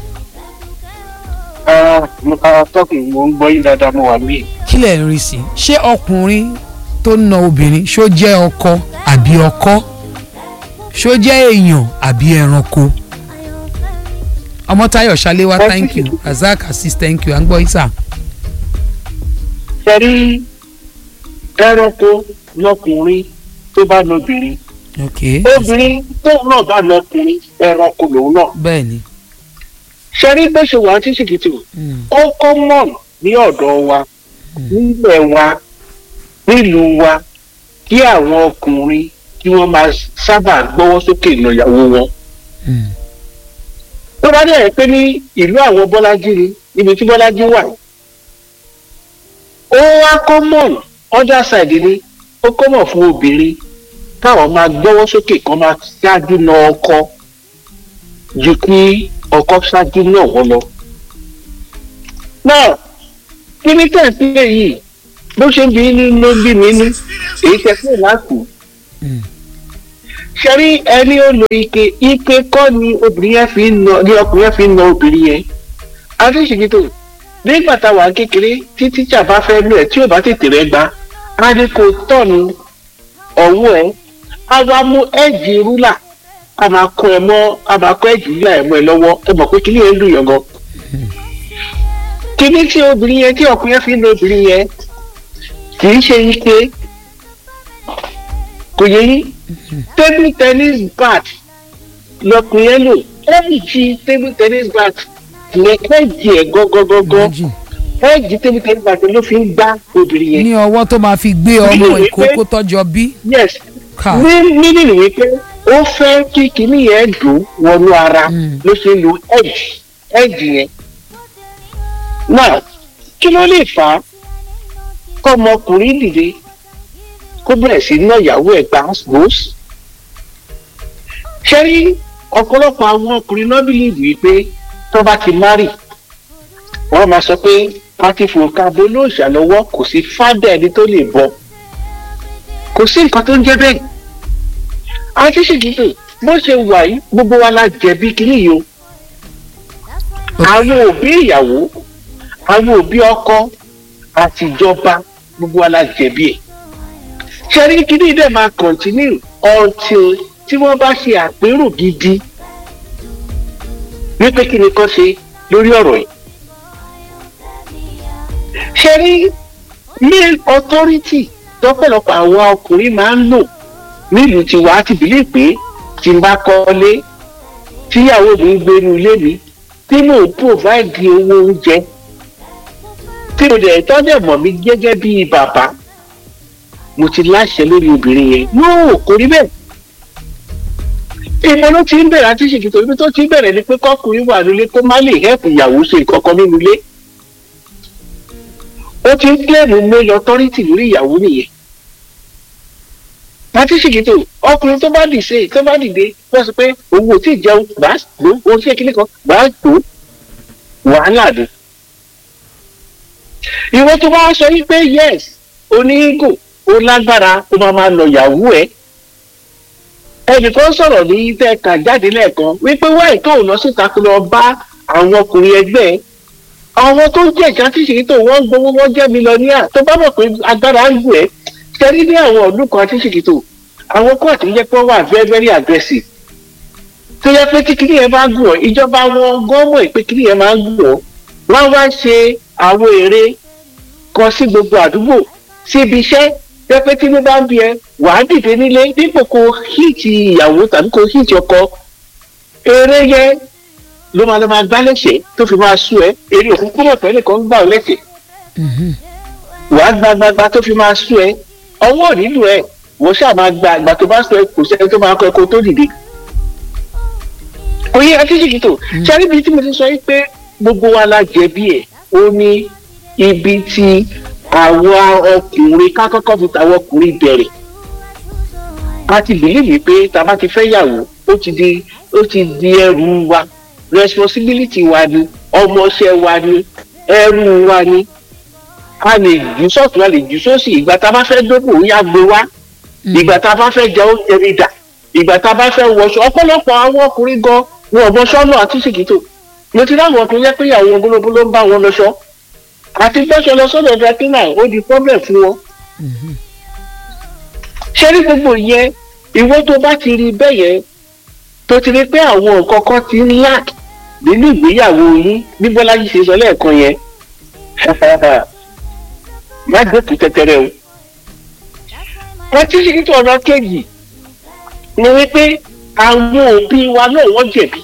tọ́kì mo ń gbọ́ yín dáadáa mo wà mí. kí lẹ̀ ń rí sí i ṣé ọkùnrin tó ń na obìnrin ṣó jẹ́ ọkọ àbí ọkọ ṣó jẹ́ èèyàn àbí ẹranko ọmọtayọ ṣaléwá thank you razak assis thank you à ń gbọ́ isa. sẹ́rí ẹranko lọkùnrin tó bá lọbìnrin ok obìnrin tóun náà bá lọkùnrin ẹranko lòun náà. bẹ́ẹ̀ ni. sẹ́rí bó ṣe wà ní ṣìkìtì Mm. ó kọ́mọ̀n ní ọ̀dọ̀ wa nílẹ̀ wa nílùú wa kí àwọn ọkùnrin kí wọ́n máa sábà gbọ́wọ́ sókè nà ìyàwó wọn. Mm. tó bá dẹ̀ pé ní ìlú àwọn bọ́lájí ni ibi tí bọ́lájí wà ó wá kọ́mọ̀n other side ni ó kọ́mọ̀ fún obìnrin káwọn máa gbọ́wọ́ sókè kan máa ṣáájú na ọkọ ju kí ọkọ ṣáájú náà wọ́n lọ. náà kí ní tẹ̀sílẹ̀ yìí bó ṣe ń bí inú ló ń bí mi inú èyí tẹ̀sílẹ̀ láti Mm. ṣẹ́rí ẹni ó lo ike ike kọ́ ni obìnrin yẹn fi ń nà ni ọkùnrin yẹn fi ń nà obìnrin yẹn adéṣèkìtò nígbà táwa kékeré tí tíṣà bá fẹ́ lò ẹ̀ tí ò bá tètè rẹ̀ gbá á ní kó tọ̀nù ọ̀hún ẹ̀ á wá mú ẹ̀jì rúlà á máa kọ́ ẹ mọ́ á máa kọ́ ẹ̀jì rúlà ẹ̀ mọ́ ẹ lọ́wọ́ ẹ mọ̀ pé kíní yẹn ń dùn yàn gan. kíní tí obìnrin yẹn tí ọkùnrin yẹn fi ń lo obìnrin yẹn kì í ṣe ike kò yẹ yín table tennis bat lọkùnrin yẹn lò ẹ̀jì table tennis bat yẹn ẹ̀jì ẹ̀ gọ́gọ́gọ́gọ́ Imagine. ẹ̀jì table tennis bat ló fi ń gbá obìnrin yẹn. ní ọwọ́ tó máa fi gbé ọmọ Nínú ìwé ìkókó tọ́jọ́ bí. yes ká ní nínú ìwé pé ó fẹ́ kí kinní yẹn dùn wọnú ara Mm. ló ṣe lo ẹ̀jì ẹ̀jì yẹn. náà kí ló lè fà á kọ́mọkùnrin dìde kó bẹ̀rẹ̀ sí ná ìyàwó ẹ̀ gbàgbós. ṣé rí ọ̀pọ̀lọpọ̀ àwọn ọkùnrin náà bìlìbì wípé tó bá ti márì wọ́n máa sọ pé pátífò kábó lóòṣà lọ́wọ́ kò sí fádà ẹni tó lè bọ́ kò sí nǹkan tó ń jẹ́ bẹ́ẹ̀. àti ṣèkìtì bó ṣe wà yìí gbogbo wa la jẹ̀bi kínní yìí o. àwọn òbí ìyàwó àwọn òbí ọkọ àtijọba gbogbo wa la jẹ̀bi ẹ̀. ṣẹ́rí kínní dẹ̀ máa continue until tí wọ́n bá ṣe àpérò gidi wípé kí ni kán ṣe lórí ọ̀rọ̀ yìí. ṣẹ́rí male authority tọ́pọ̀lọpọ̀ àwọn ọkùnrin máa ń lò nílùú tiwa á ti bìlí pé tí n bá kọ́lé tíyàwó mi ń gbénu ilé mi tí mò ń provide owó oúnjẹ tí mo dẹ̀ tọ́jú mọ̀ mi gẹ́gẹ́ bí bàbá mo ti láṣẹ lórí obìnrin yẹn yóò kò rí bẹ́ẹ̀ ìmọ̀ ló ti ń bẹ̀rẹ̀ àti ṣèkìtò ibi tó ti ń bẹ̀rẹ̀ ni pé kọ́kùnrin wà nílé kó má lè hẹ́pù ìyàwó ṣe ìkọ̀kan nínú ilé ó ti ń kílẹ̀mù mail authority lórí ìyàwó nìyẹn àti ṣèkìtò ọkùnrin tó bá dìde tó bá dìde wọ́n sọ pé òun ò tí ì jẹun gbà á gbó òun ṣe kíní kan gbà á gbó wàhálà ni ìwọ tó bá sọ yí pé yes onígò ó lágbára ó máa máa lọ ìyàwó ẹ̀ ẹnìkan sọ̀rọ̀ ní tẹ́ka jáde lẹ́ẹ̀kan wípé wáyé tó lọ síta kó lọ bá àwọn ọkùnrin ẹgbẹ́ àwọn tó jẹ́ ìjà tí ṣèyí tó wọ́n gbowó wọ́n jẹ́ mílíọ̀nìyà tó bá mọ̀ pé agbára ń gùn ẹ́ ṣẹ́rí ní àwọn ọdún kan tí ṣèyí tó àwọn kóòtù ń jẹ́ pé wọ́n wà very very aggressive tó yẹ pé kíkiri yẹn bá gùn ọ́ ìjọba wọn gọ́ọ̀mọ̀ pé kíkiri yẹn máa ń gùn ọ́ wọ́n wá ṣe àwọn èrè kan sí gbogbo àdúgbò síbi iṣẹ́ jẹ́ pé tí ní bá ń bí ẹ wà á dìde nílé dípò kó híìtì ìyàwó tàbí kó híìtì ọkọ eré yẹn ló máa lọ máa gbá lẹ́sẹ̀ tó fi máa sú ẹ eré òkú kúrò pẹ́ nìkan gbà ọ́ lẹ́sẹ̀ wà á gba gbagba tó fi máa sú ẹ ọwọ́ ò nílò ẹ wọ́n ṣáà máa gba àgbà tó bá sú ẹ kò sẹ́ni tó máa kọ́ ẹ kó tó dìde. oyè akíṣèkì tó sáré bíi tí mo ti sọ yìí pé gbogbo wa la jẹ̀bi ẹ̀ ó ní ibi tí àwọn ọkùnrin ká kọ́kọ́ fi tàwọn ọkùnrin bẹ̀rẹ̀ a ti bìlíìfì pé tá a bá ti fẹ́ yàwó ó ti di ó ti di ẹrù wa responsibility wa ni ọmọọṣẹ́ wa ni ẹrù wa ni a lè jù sọ́ọ̀tún a lè jù sósì ìgbà tá a bá fẹ́ dókò ó yá gbé wá ìgbà tá a bá fẹ́ jẹ oúnjẹ mi dà ìgbà tá a bá fẹ́ wọṣọ ọ̀pọ̀lọpọ̀ àwọn ọkùnrin gan wọn ò bọṣọ náà àti ṣèkìtò mo ti dáhùn ọkùnrin jẹ́ pé ìyàwó ogologo ló ń bá wọn lọ́ṣọ́ àti gbọ́sọ̀ lọ sọ́dọ̀ drakina ó di problem fún wọn. ṣé ní gbogbo yẹn ìwọ tó bá ti rí bẹ́ẹ̀ yẹn tó ti rí pé àwọn nǹkan kan ti ń lack nínú ìgbéyàwó yín bí bọ́lájí ṣe sọ lẹ́ẹ̀kan yẹn má gbòkú tẹ́tẹ́rẹ́ o. wọ́n ti ṣe nítorí ọ̀nà kejì ni wípé àwọn òbí wa náà wọ́n jẹ̀bi.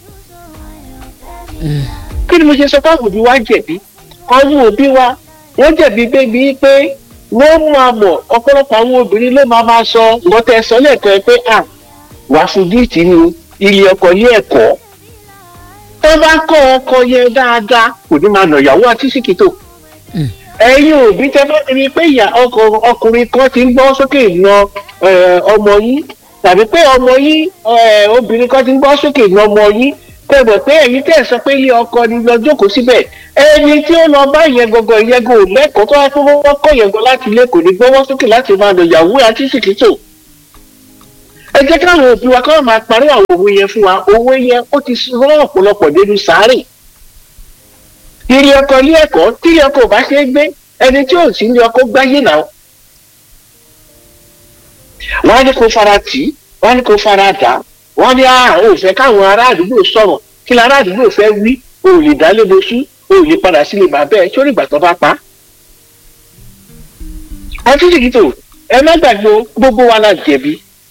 kí ni mo ṣe sọ pé àwọn òbí wa jẹ̀bi? àwọn òbí wa wọ́n jẹ̀bi bébí pé wọ́n máa mọ̀ ọ̀pọ̀lọpọ̀ àwọn obìnrin ló máa máa sọ lọ́tẹ̀ sọ lẹ́ẹ̀kan ẹ pé à wà fún díìtì ni ilé ọkọ ilé ẹ̀kọ́ tó bá kọ́ ọkọ yẹn dáadáa kò ní máa nà ìyàwó àti síkìtò ẹ̀yin òbí tẹ́ bá rí i pé ìyá ọkùnrin kan ti ń gbọ́ sókè na ọmọ yín tàbí pé ọmọ yín obìnrin kan ti ń gbọ́ sókè na ọmọ yín tẹ̀gbọ̀n pé ẹ̀yin tẹ̀ sọ pé ilé ọkọ ni lọ jókòó síbẹ̀ ẹni tí ó lọ bá ìyẹn gangan ìyẹn gan ò lẹ́kọ̀ọ́ tó wá pé wọ́n kọ́ ìyẹn gan láti ilé kò ní gbọ́wọ́ sókè láti máa lọ ìyàwó àti ṣìkìtò. ẹ jẹ́ káwọn òbí wa káwọn máa parí àwọn òwe yẹn fún wa òwe yẹn ó ti rán ọ̀pọ̀lọpọ̀ dénú sáré. ilé ọkọ ilé ẹ̀kọ́ tí ilé ọkọ ò bá ṣe é gbé ẹni tí ò sí ilé ọkọ gbáyé náà. wọ́n á ní kó fara tì í wọ́n á ní kó fara dà á wọ́n ní àwọn ò fẹ́ káwọn ará àdúgbò sọ̀rọ̀ kí lára àdúgbò fẹ́ wí o ò lè dálé lóṣù o ò lè padà sílé bàbá ẹ sórí ìgbà tó bá pa. àti ṣèkìtò ẹ má gbàgbé gbogbo wa la jẹ̀bi.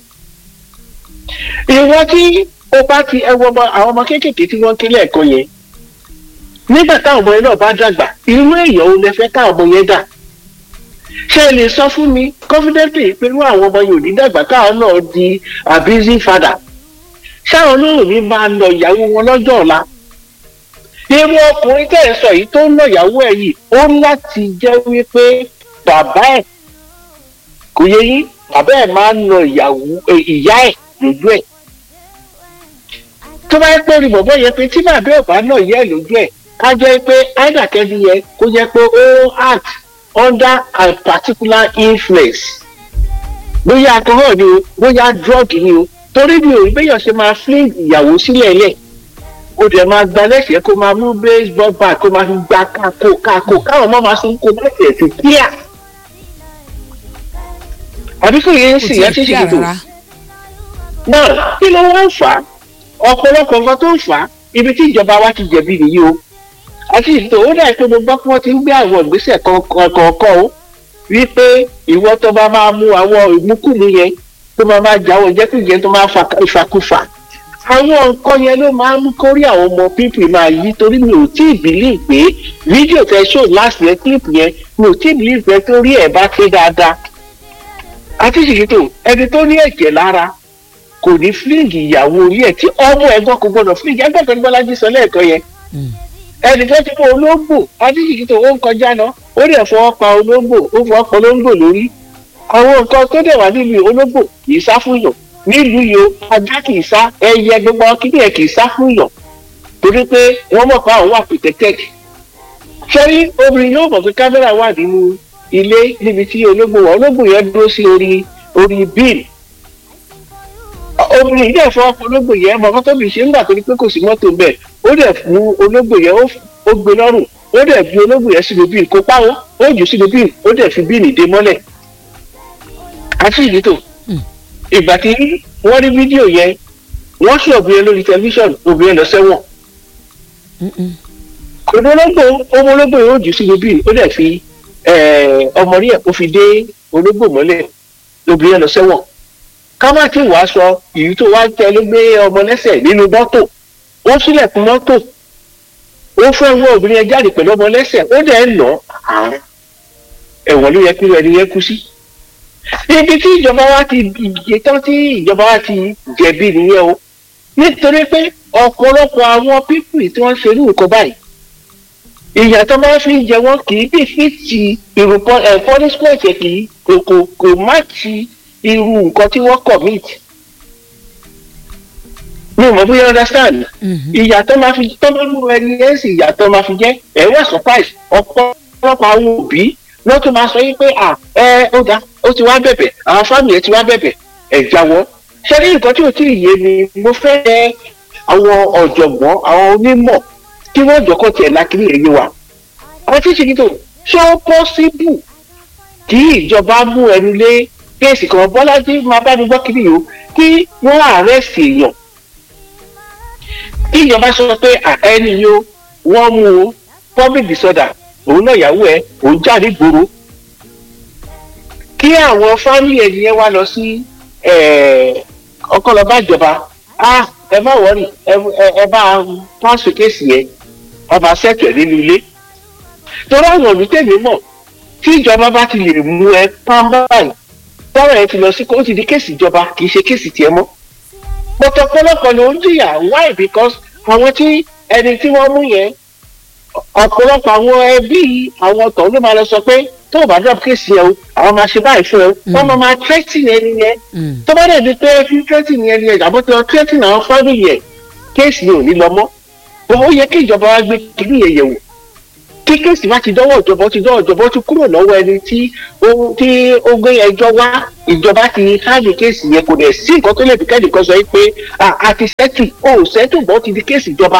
ìwọ tí o bá ti ẹwọ ọmọ àwọn ọmọ kéékèèké tí wọ́n kílẹ̀ ẹ̀kọ́ yẹn nígbà táwọn ọmọ yẹn náà bá dàgbà irú èèyàn ò lè fẹ́ káwọn ọmọ yẹn dà ṣé ẹ lè sọ fún mi confidently pé irú àwọn ọmọ yẹn ò ní dàgbà káwọn náà di abusing father ṣáwọn olóòrùn mi máa lọ ìyàwó wọn lọ́jọ́ ọ̀la irú ọkùnrin tẹ̀ ń sọ yìí tó ń lọ ìyàwó ẹ̀ yìí ó láti jẹ́ wípé bàbá ẹ̀ kò yẹ yín bàbá ẹ̀ máa ń lọ ìyàwó ìyá ẹ̀ lójú ẹ̀ tó bá yẹ pé orí bọ̀bọ̀ yẹ pé tí bàbá ẹ̀ bá náà yẹ ẹ̀ lójú ẹ̀ ká jẹ́ pé áìdàkẹ́ni yẹ kó jẹ́ pé ó act under a particular influence bóyá alcohol ni o bóyá drug ni o torí mi ò rí béèyàn ṣe máa fling ìyàwó sílẹ̀ lẹ̀ o dẹ̀ máa gba lẹ́sẹ̀ kó máa mú baseball bat kó máa fi gba kákó kákó káwọn ọmọ máa sún kó lẹ́sẹ̀ sí kíá. àbí kò yẹ ń sìn yẹn tí ṣe tó. náà kí ló wá ń fà á ọ̀pọ̀lọpọ̀ nǹkan tó ń fà á ibi tí ìjọba wa ti jẹ̀bi nìyí o àti ìtò ó dà pé mo gbọ́ pé wọ́n ti ń gbé àwọn ìgbésẹ̀ kọ̀ọ̀kan o wípé ìwọ tó bá máa mú àwọn ìmúkùmú yẹn tó máa máa jáwọ́ ìjẹkújẹ tó máa fa ìfakúfà àwọn nǹkan yẹn ló máa ń mú kórí àwọn ọmọ pípì máa yí torí mi ò tí ì bìlíì pé fídíò tẹ ṣó láti yẹn kílípù yẹn mi ò tí ì bìlíì pé torí ẹ̀ bá pé dáadáa àti ṣìṣètò ẹni tó ní ẹ̀jẹ̀ lára kò ní fílíǹgì ìyàwó orí ẹ̀ tí ọmọ ẹ̀gbọ́n kò gbọdọ̀ fílíǹgì ẹgbẹ́ kan ní bọ́lájí sọ lẹ́ẹ̀kan yẹn ẹnì kan ti mú olóńgbò àti ṣìṣètò ó ń kọjá lọ ó dẹ̀ fọwọ́ pa olóńgbò ó fọwọ́ pa olóńgbò lórí àwọn nǹkan tó dẹ̀ wà nílùú olóńgbò kì í sá fún yàn nílùú yìí o ajá kì í sá ẹyẹ gbogbo kíní ẹ kì í sá fún yàn torí pé wọ́n mọ̀ pé àwọn wà protected sẹ́rí obìnrin yóò mọ̀ pé kámẹ́rà wà nínú ilé níbi tí olóńgbò wà olóńgbò yẹn dúró sí orí orí bíìlì obìnrin yìí dẹ̀ fọ́ ọkọ̀ olóńgbò yẹn mọ̀ kọ́tọ́ bìí ṣe ń gbà torí pé kò sí mọ́tò bẹ́ẹ̀ ó dẹ̀ fún olóńgbò yẹn ó gbé lọ́rùn ó dẹ̀ bí olóńgbò yẹn sínú bíìlì kó páwọ́ ó jù sínú bíìlì ó dẹ̀ fi bíìlì dé mọ́lẹ̀ àti ìdítò ìgbà tí wọ́n rí fídíò yẹn wọ́n ṣe obìnrin lórí tẹlifíṣàn obìnrin lọ sẹ́wọ̀n kò ní olóńgbò ọmọ olóńgbò yóò jù sínú bíìlì ó dẹ̀ fi ọmọ rí ẹ̀ kó fi dé olóńgbò mọ́lẹ̀ obìnrin lọ sẹ́wọ̀n ká má tí wàá sọ èyí tó wá tẹ ló gbé ọmọ lẹ́sẹ̀ nínú mọ́tò ó sílẹ̀kùn mọ́tò ó fẹ́ wọ obìnrin yẹn jáde pẹ̀lú ọmọ lẹ́sẹ̀ ó dẹ̀ ń nà ẹ̀wọ̀n ló yẹ kí ẹni yẹn kú sí. ibi tí ìjọba wa ti ìgbé tán tí ìjọba wa ti jẹ̀bi nìyẹn o nítorí pé ọ̀pọ̀lọpọ̀ àwọn pípì tí wọ́n ṣe irú nǹkan báyìí ìyàtọ̀ máa fi jẹ wọ́n kì í bí fi ti irú punishment kì í kò kò má ti irú nǹkan tí wọ́n commit mi ò mọ̀ bóyá understand ìyàtọ̀ máa fi tọ́ bá mú ẹni ẹ̀ sì ìyàtọ̀ máa fi jẹ́ ẹ̀ wá surprise ọ̀pọ̀lọpọ̀ àwọn òbí wọ́n tún máa sọ yín pé à ẹ ó ga ó ti wá bẹ̀bẹ̀ àwọn fámìlì ẹ̀ ti wá bẹ̀bẹ̀ ẹ̀ jáwọ́ ṣé ní nǹkan tí ò tí ì yé mi mo fẹ́ ẹ àwọn ọ̀jọ̀gbọ́n àwọn onímọ̀ kí wọ́n jọ̀kọ́ tiẹ̀ lákìrí ẹ̀yẹ wa àwọn tí ṣe kìtò ṣé ó possible kí ìjọba mú ẹnu lé kéèsì kan bọ́lájí máa bá mi gbọ́ kiri yìí o kí wọ́n àrẹ́sì èèyàn kí ìjọba sọ pé ẹni yìí o wọ́n mú o public disorder òun náà yàwó ẹ òun jáde gbòòrò kí àwọn fámìlì ẹni yẹn wá lọ sí ọkọlọba ìjọba ah ẹ má wọrí ẹ bá pàṣẹ kéèsì yẹn ọba sẹ́tù ẹ̀ nínú ilé torí àwọn olùtẹ̀mí mọ̀ tí ìjọba bá ti lè mú ẹ pàmbá báyìí tọ́rọ̀ ẹ ti lọ sí kó ti di kéèsì ìjọba kì í ṣe kéèsì tiẹ̀ mọ́ pọ̀tọ̀ pọ̀lọpọ̀ ló ń jìyà why because àwọn tí ẹni tí wọ́n mú yẹn ọ̀pọ̀lọpọ̀ àwọn ẹbí àwọn tọ̀ ló máa lọ sọ pé tó o bá drop kéèsì yẹn o àwọn máa ṣe báyìí fún ẹ wọ́n máa máa threatening ẹni yẹn tó bá dẹ̀ di pé fi threatening ẹni yẹn àbọ̀ tí wọ́n threatening àwọn family yẹn kéèsì yẹn ò ní lọ mọ́ ó yẹ kí ìjọba wa gbé kiri yẹn yẹ̀wò kí kéèsì bá ti dọ́wọ́ ìjọba ti dọ́wọ́ ìjọba ti kúrò lọ́wọ́ ẹni tí ó tí ó gbé ẹjọ́ wá ìjọba ti háàlì kéèsì yẹn kò dẹ̀ sí nǹkan tó lè fi kẹ́ẹ̀dì kan sọ pé a ti sẹ́tù ó sẹ́tù bọ́ ti di kéèsì ìjọba.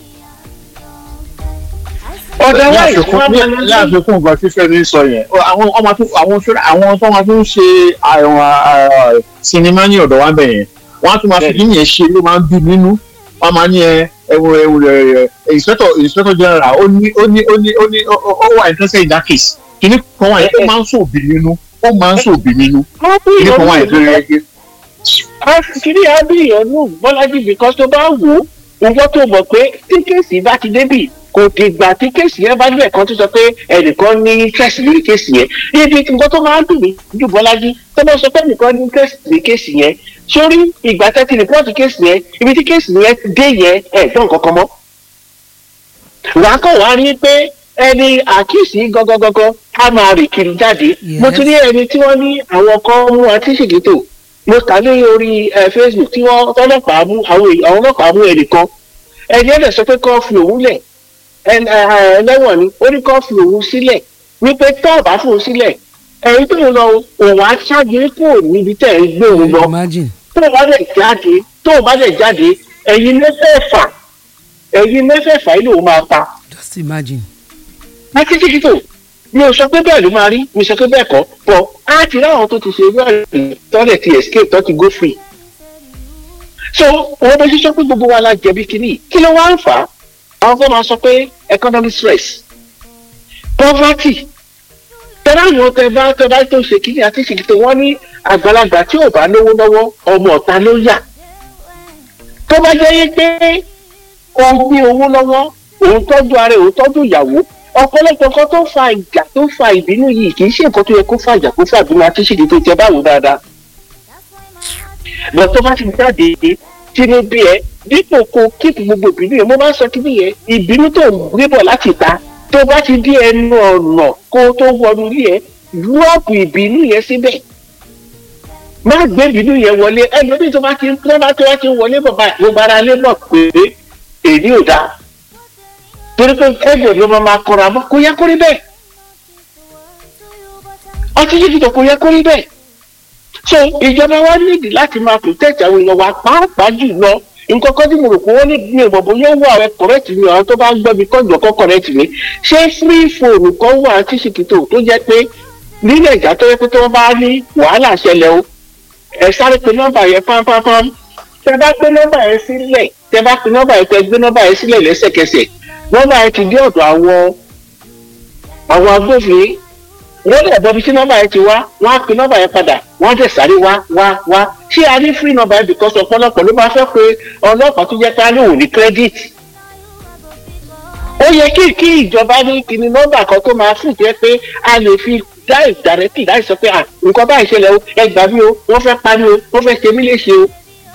ọ̀dọ̀ wa ìfowópamọ́ láàfikún nǹkan tí fẹ́mi sọ yẹn àwọn ọmọ tó àwọn àwọn tó máa tún ṣe àwọn sinimá ní ọ̀dọ̀ wa bẹ̀ yẹn wọ́n á tún máa fi kí yẹn ṣe ló máa ń bí nínú wọ́n máa ní ẹ ẹwọ ẹwọ ẹ inspector inspector general ó ní ó ní ó ní ó ní ó wà interested in that case kìíní kan wà yẹn ó máa ń sòbí nínú ó máa ń sòbí nínú kìíní kan wà yẹn tó yẹ kí. kìíní abíyàn nù bọ́lájì because tó bá wò ó nǹkan tó mọ̀ pé tí kéèsì bá ti débì kò dìgbà tí kéèsì yẹn bá níbẹ̀ kan tó sọ pé ẹnìkan ní interest lórí kéèsì yẹn ibi nǹkan tó máa ń dùn mí jù bọ́lájì tó bá sọ pé ẹnìkan ní interest lórí kéèsì yẹn sórí ìgbà tẹ́tí rìpọ́ọ̀tù kéèsì yẹn ibi tí kéèsì yẹn dé yẹn ẹ̀ gbọ́n kankan mọ́. wàá kàn wá rí pé ẹni àkíyèsí gangan á máa rìn kiri jáde mo ti rí ẹni tí wọ́n ní àwọn kan mú àtìṣègìtò mo kà ní orí facebook tí wọ́n ọlọ́pàá mú àwọn ọlọ́pàá mú ẹnìkan ẹni ẹ̀dẹ̀ sọ pé kọ́ fi òun lẹ̀ ẹlẹ́wọ̀n ni ó ní kọ́ fi òun sílẹ̀ wípé tọ́ọ̀bá fún un sílẹ̀ ẹ̀yin tó ń lọ òun á ṣáájú kúrò níbi tẹ̀ ń gbé òun lọ tó o bá dẹ̀ jáde tó o bá dẹ̀ jáde ẹ̀yin mẹ́fẹ̀ẹ̀fà ẹ̀yin mẹ́fẹ̀ẹ̀fà yìí ló máa pa. just imagine. akíkíkí tó mi ò sọ pé bẹ́ẹ̀ ló máa rí mi sọ pé bẹ́ẹ̀ kọ́ pọ̀ á ti ráwọn tó ti ṣe bẹ́ẹ̀ tọ́lẹ̀ ti escape tó ti go free. so wọ́n bẹ sísọ pé gbogbo wa la jẹ̀bi kínní kí ló wá ń fà á àwọn kan máa sọ pé economic stress poverty tẹ́lá àwọn tẹ bá tẹ bá tó ṣe kínní àti ṣèkìtì wọ́n ní àgbàlagbà tí ò bá lówó lọ́wọ́ ọmọ ọ̀ta ló yà tó bá jẹ́ yé pé òun ní owó lọ́wọ́ òun tọ́jú ara ẹ̀ òun tọ́jú ìyàwó ọ̀pọ̀lọpọ̀ kan tó fa ìjà tó fa ìbínú yìí kì í ṣe nǹkan tó yẹ kó fa ìjà kó fa ìbínú àti ṣèdí tó jẹ báwo dáadáa lọ tó bá ti jáde tínú bí ẹ dípò kó kíkì gbogbo ìbínú yẹn mo máa ń sọ kí nìyẹn ìbínú tó ń gbé bọ̀ láti ta tó bá ti dé ẹnu ọ̀nà kó tó wọnú ilé ẹ dúrọ́ọ̀pù ìbínú yẹn síbẹ̀ má gbé ìbínú yẹn wọlé ẹlòmíì tó bá ti tó bá tó bá ti wọlé bọ̀ báyìí gbogbo ara lé mọ̀ pé èdè ò dáa torí pé ẹgbẹ́ ló máa máa kọra mọ́ kó yẹ kó rí bẹ́ẹ̀ ọtí yìí tó kó yẹ kó rí bẹ́ẹ̀ so ìjọba wa nídìí láti máa protect àwọn èèyàn wa pàápàá jù lọ nǹkan kan tí mo rò pé wọ́n ní ní ìbọ̀bọ̀ yóò wà ẹ correct mi àwọn tó bá ń gbọ́ mi kọ́ ìjọkọ́ correct mi ṣé free phone kan wà tí ṣìkìtò tó jẹ́ pé nílẹ̀ ìjà tó yẹ pé tó bá ní wàhálà ṣẹlẹ̀ o ẹ sáré pe nọ́mbà yẹn pánpánpán tẹ bá gbé nọ́mbà yẹn sílẹ̀ tẹ bá pe nọ́mbà yẹn tẹ gbé nọ́mbà yẹn sílẹ̀ lẹ́sẹ̀kẹsẹ̀ nọ́mbà yẹn ti dé ọ̀dọ̀ àwọn àwọn agbófinró wọ́n lè bọ́ bí tí nọ́mbà yẹn ti wá wọ́n á pe nọ́mbà yẹn padà wọ́n á dẹ̀ sáré wá wá wá ṣé a ní free nọ́mbà yẹn because ọ̀pọ̀lọpọ̀ ló máa fẹ́ pé ọlọ́pàá tó jẹ́ pé a ní òun ní credit. ó yẹ kí kí ìjọba ní kíni nọ́mbà kan tó máa fún jẹ́ pé a lè fi dá ìdàrẹ́tì láì sọ pé à nǹkan báyìí ṣẹlẹ̀ o ẹ gbà mí o wọ́n fẹ́ pa mí o wọ́n fẹ́ ṣe mí léṣe o.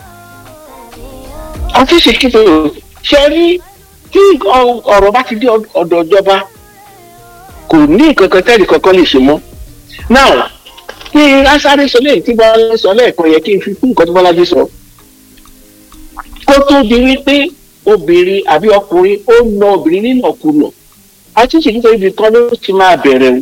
àti ṣèkìtò ṣe rí tí ọ̀rọ̀ bá ti dé ọ̀dọ̀ ìjọba kò ní nǹkan kan tẹ́lẹ̀ kankan lè ṣe mọ́. now kí asáré sọ lẹ́yìn tí bọ́lá sọ lẹ́ẹ̀kan yẹ kí n fi kún nǹkan tó bọ́lájú sọ. kó tó di wípé obìnrin àbí ọkùnrin ó na obìnrin nínú ọ̀kùnà àti ṣètò nítorí ibi kan ló ti máa bẹ̀rẹ̀ o.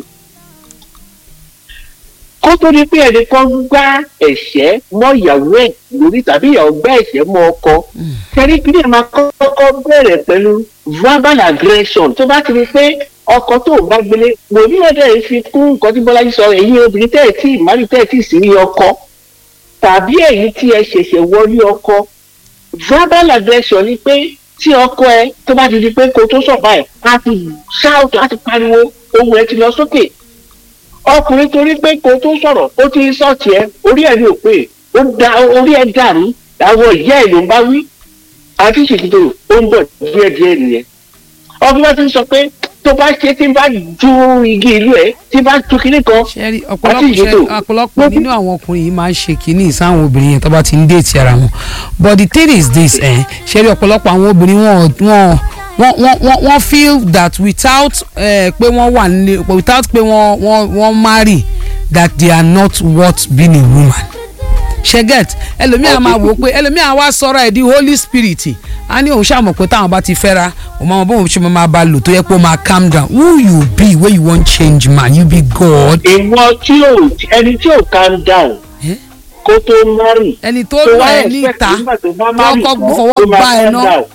kó tó di pé ẹnìkan gbá ẹ̀ṣẹ́ mọ́ ìyàwó ẹ̀ lórí tàbí ìyàwó gbá ẹ̀ṣẹ́ mọ́ ọkọ kẹrí kí ni ẹ máa kọ́kọ́ bẹ̀rẹ̀ pẹ̀lú verbal aggression tó bá ti rí pé ọkọ tó bá gbélé wòlíì ọdẹ fi kún nǹkan tí bọ́lájí sọ ẹ̀yin obìnrin tẹ́ ẹ̀ tí ìmárì tẹ́ ẹ̀ tí sí ní ọkọ tàbí ẹ̀yin tí ẹ ṣẹ̀ṣẹ̀ wọlé ọkọ verbal aggression ni pé tí ọkọ ẹ tó bá ti di pé kó tó sọ̀bà ẹ̀ á ti ṣáàtù á ti pariwo ohun ẹ ti lọ sókè ọkùnrin torí pé kó tó sọ̀rọ̀ ó ti sọ̀tì ẹ orí ẹ̀ ní òpè ó da orí ẹ̀ dàrú àwọn ìyá ẹ̀ ló ń bá wí àti ṣèkìtò ó ń bọ̀ díẹ̀díẹ̀ nìyẹn ọkùnrin bá ti sọ pé tó bá ṣe tí bá ju igi ìlú ẹ tí bá tu kinní kan ṣẹ́rí ọ̀pọ̀lọpọ̀ ọ̀pọ̀lọpọ̀ nínú àwọn ọkùnrin yìí máa ń ṣe kínní sáwọn obìnrin yẹn tó bá ti ń déètì ara wọn but the thing is this eh, ṣẹ́rí ọ̀pọ̀lọpọ̀ àwọn obìnrin wọn wọn wọ́n wọ́n wọ́n feel that without uh, pé wọ́n wà nílé without pé wọ́n wọ́n wọ́n marry that they are not worth being a woman ṣẹgẹt ẹlòmíà máa wò ó pé ẹlòmíà wá sọ̀rọ̀ ẹ̀ di holy spirit a ní òun ṣàmọ̀ pé táwọn bá ti fẹ́ra òun máa bóun ṣe máa bá lò tó yẹ pé ó máa calm down who you be wey you wan change man you be God. ìwọ tí ò ẹni tí ò calm down kó tó márì. ẹni tó lọ ẹ níta tó kọ́ fọwọ́ bá ẹ náà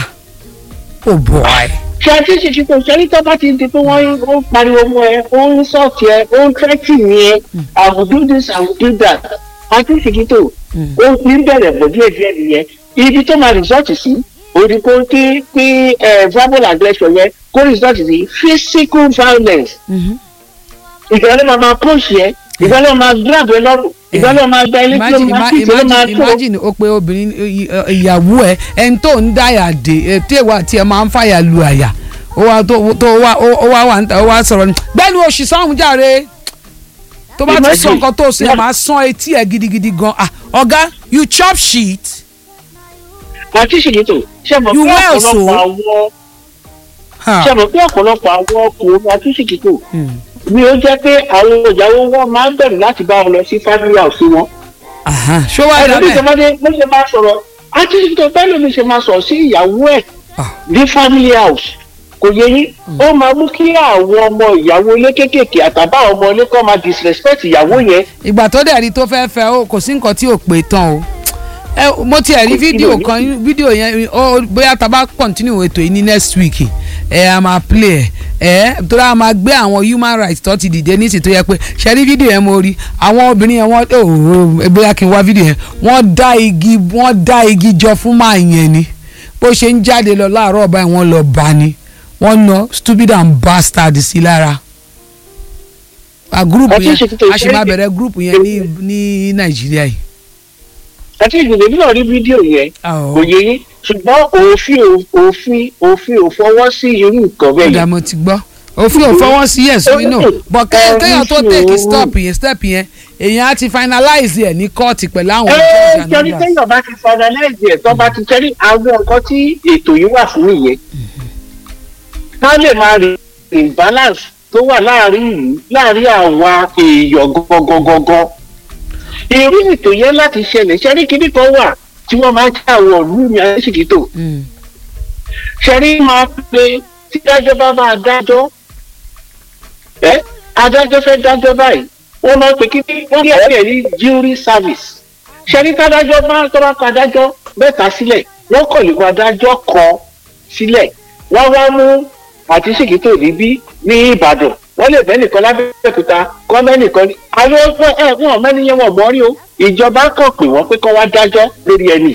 oh boy. ṣe àti ṣèṣì kò sẹ́ni tó bá ti di pé wọ́n ń pariwo mọ́ ẹ ó ń sọ̀tì ẹ ó ń tẹ́tì ní ẹ i will do this i will do that àti ṣèṣì tó ó ní bẹ̀rẹ̀ bọ̀ díẹ̀ díẹ̀ nìyẹn ibi tó máa resort sí òdi kó kí kí verbal aggression yẹn kó resort sí physical violence ìgbà ló máa máa push yẹ ìgbà ló máa grab ẹ lọ́rùn ìgbà ló máa gba ilé tí ó máa tí ó máa tó. imagine o pe obìnrin ìyàwó ẹ ẹni tó ń dáyà dé tí èèwà tí ẹ máa ń fàyà lu àyà ó wá tó wá ó wá wà níta ó wá sọ̀rọ̀ ní gbẹ́nu oṣù sọ́hún jàre tó bá ti sọ nǹkan tó ṣe máa sán etí ẹ gidigidi gan ọ̀gá you chop shit. àti ṣèlétò ṣe mọ̀ pé ọ̀pọ̀lọpọ̀ àwọn ṣe mọ̀ pé ọ̀pọ̀lọpọ̀ àwọn ọkùnrin àti ṣèlétò ni ó jẹ́ pé àwọn ìyàwó wọn máa ń bẹ̀rù láti bá wọn lọ sí family house wọn. ṣé wàá dábẹ́ ẹ̀rọ bí ṣe máa sọ̀rọ̀ àti ṣèlétò bẹ́ẹ̀ ló ní ṣe máa sọ̀rọ̀ sí ìyàwó ẹ̀ ní family house kò yẹ yín ó máa mú kí àwọn ọmọ ìyàwó ilé kéékèèké àtàbá ọmọ ilé kan máa disrespect ìyàwó yẹn. ìgbà tó dẹ̀ rí tó fẹ́ fẹ́ o kò sí nǹkan tí ò pé tán o ẹ mo tiẹ̀ rí fídíò kan fídíò yẹn ó bóyá tá a bá continue ètò yìí ní next week ẹ a máa play ẹ ẹ torí a máa gbé àwọn human rights tó ti dìde ní ìsìn tó yẹ pé ṣe rí fídíò yẹn mo rí àwọn obìnrin yẹn wọ́n ó bóyá kí n wá fídíò yẹn wọ́n dá igi wọ́n dá igi jọ fún máa yẹn ni bó ṣe ń jáde lọ láàárọ̀ báyìí wọ́n lọ bá ni wọ́n na stupid and bastard sí lára a group Àti yẹn ìṣètò a sì máa ìṣẹ́yìn. bẹ̀rẹ̀ group yẹn ní ní nàìjíríà yìí. àti ìgbìmọ̀ náà rí fídíò yẹn Àwọ̀. kò yé yín ṣùgbọ́n òfin ò- òfin òfin ò fọwọ́ sí irú nǹkan bẹ́ẹ̀ ọ̀dà yẹn. mo ti gbọ́ òfin ò fọwọ́ sí yes we know but kẹ́- Ẹ, kéèyàn tó nísìnyí take o. stop yẹn step yẹn èèyàn á ti finalize ẹ̀ ní kóòtù pẹ̀lú àwọn ẹ judge and jọrí others. téèyàn bá ti finalize ẹ̀ tó bá ti tẹ́rí àwọn nǹkan tí ètò yìí wà fún nìyẹn. ká lè máa rí imbalance tó wà láàrin ìlú láàrin àwa èèyàn gangan. irú ètò yẹn láti ṣẹlẹ̀ ṣẹ́rí kíní kan wà tí wọ́n máa ń ká àwọn ìlú ní àṣìkítò. Mm. ṣẹ́rí máa pe tí dájọ́ bá máa dájọ́ ẹ́ adájọ́ fẹ́ dájọ́ báyìí wọ́n máa pe kíní wọ́n ní ẹ̀rí ní jury service ṣẹ́rí tádájọ́ bá tó bá pa adájọ́ mẹ́ta sílẹ̀ wọ́n kọ̀ lè pa adájọ́ kan sílẹ̀ wọ́n wá mú àti ṣìkìtò níbí ní ìbàdàn wọ́n lè bẹ́ẹ̀ nìkan lábẹ́òkúta kọ́ bẹ́ẹ̀ nìkan ní àwọn ọgbọ́n ẹ̀ wọ́n mẹ́niyẹn wọ̀ mọ́rí o ìjọba kàn pé wọ́n pé kọ́ wá dájọ́ lórí ẹni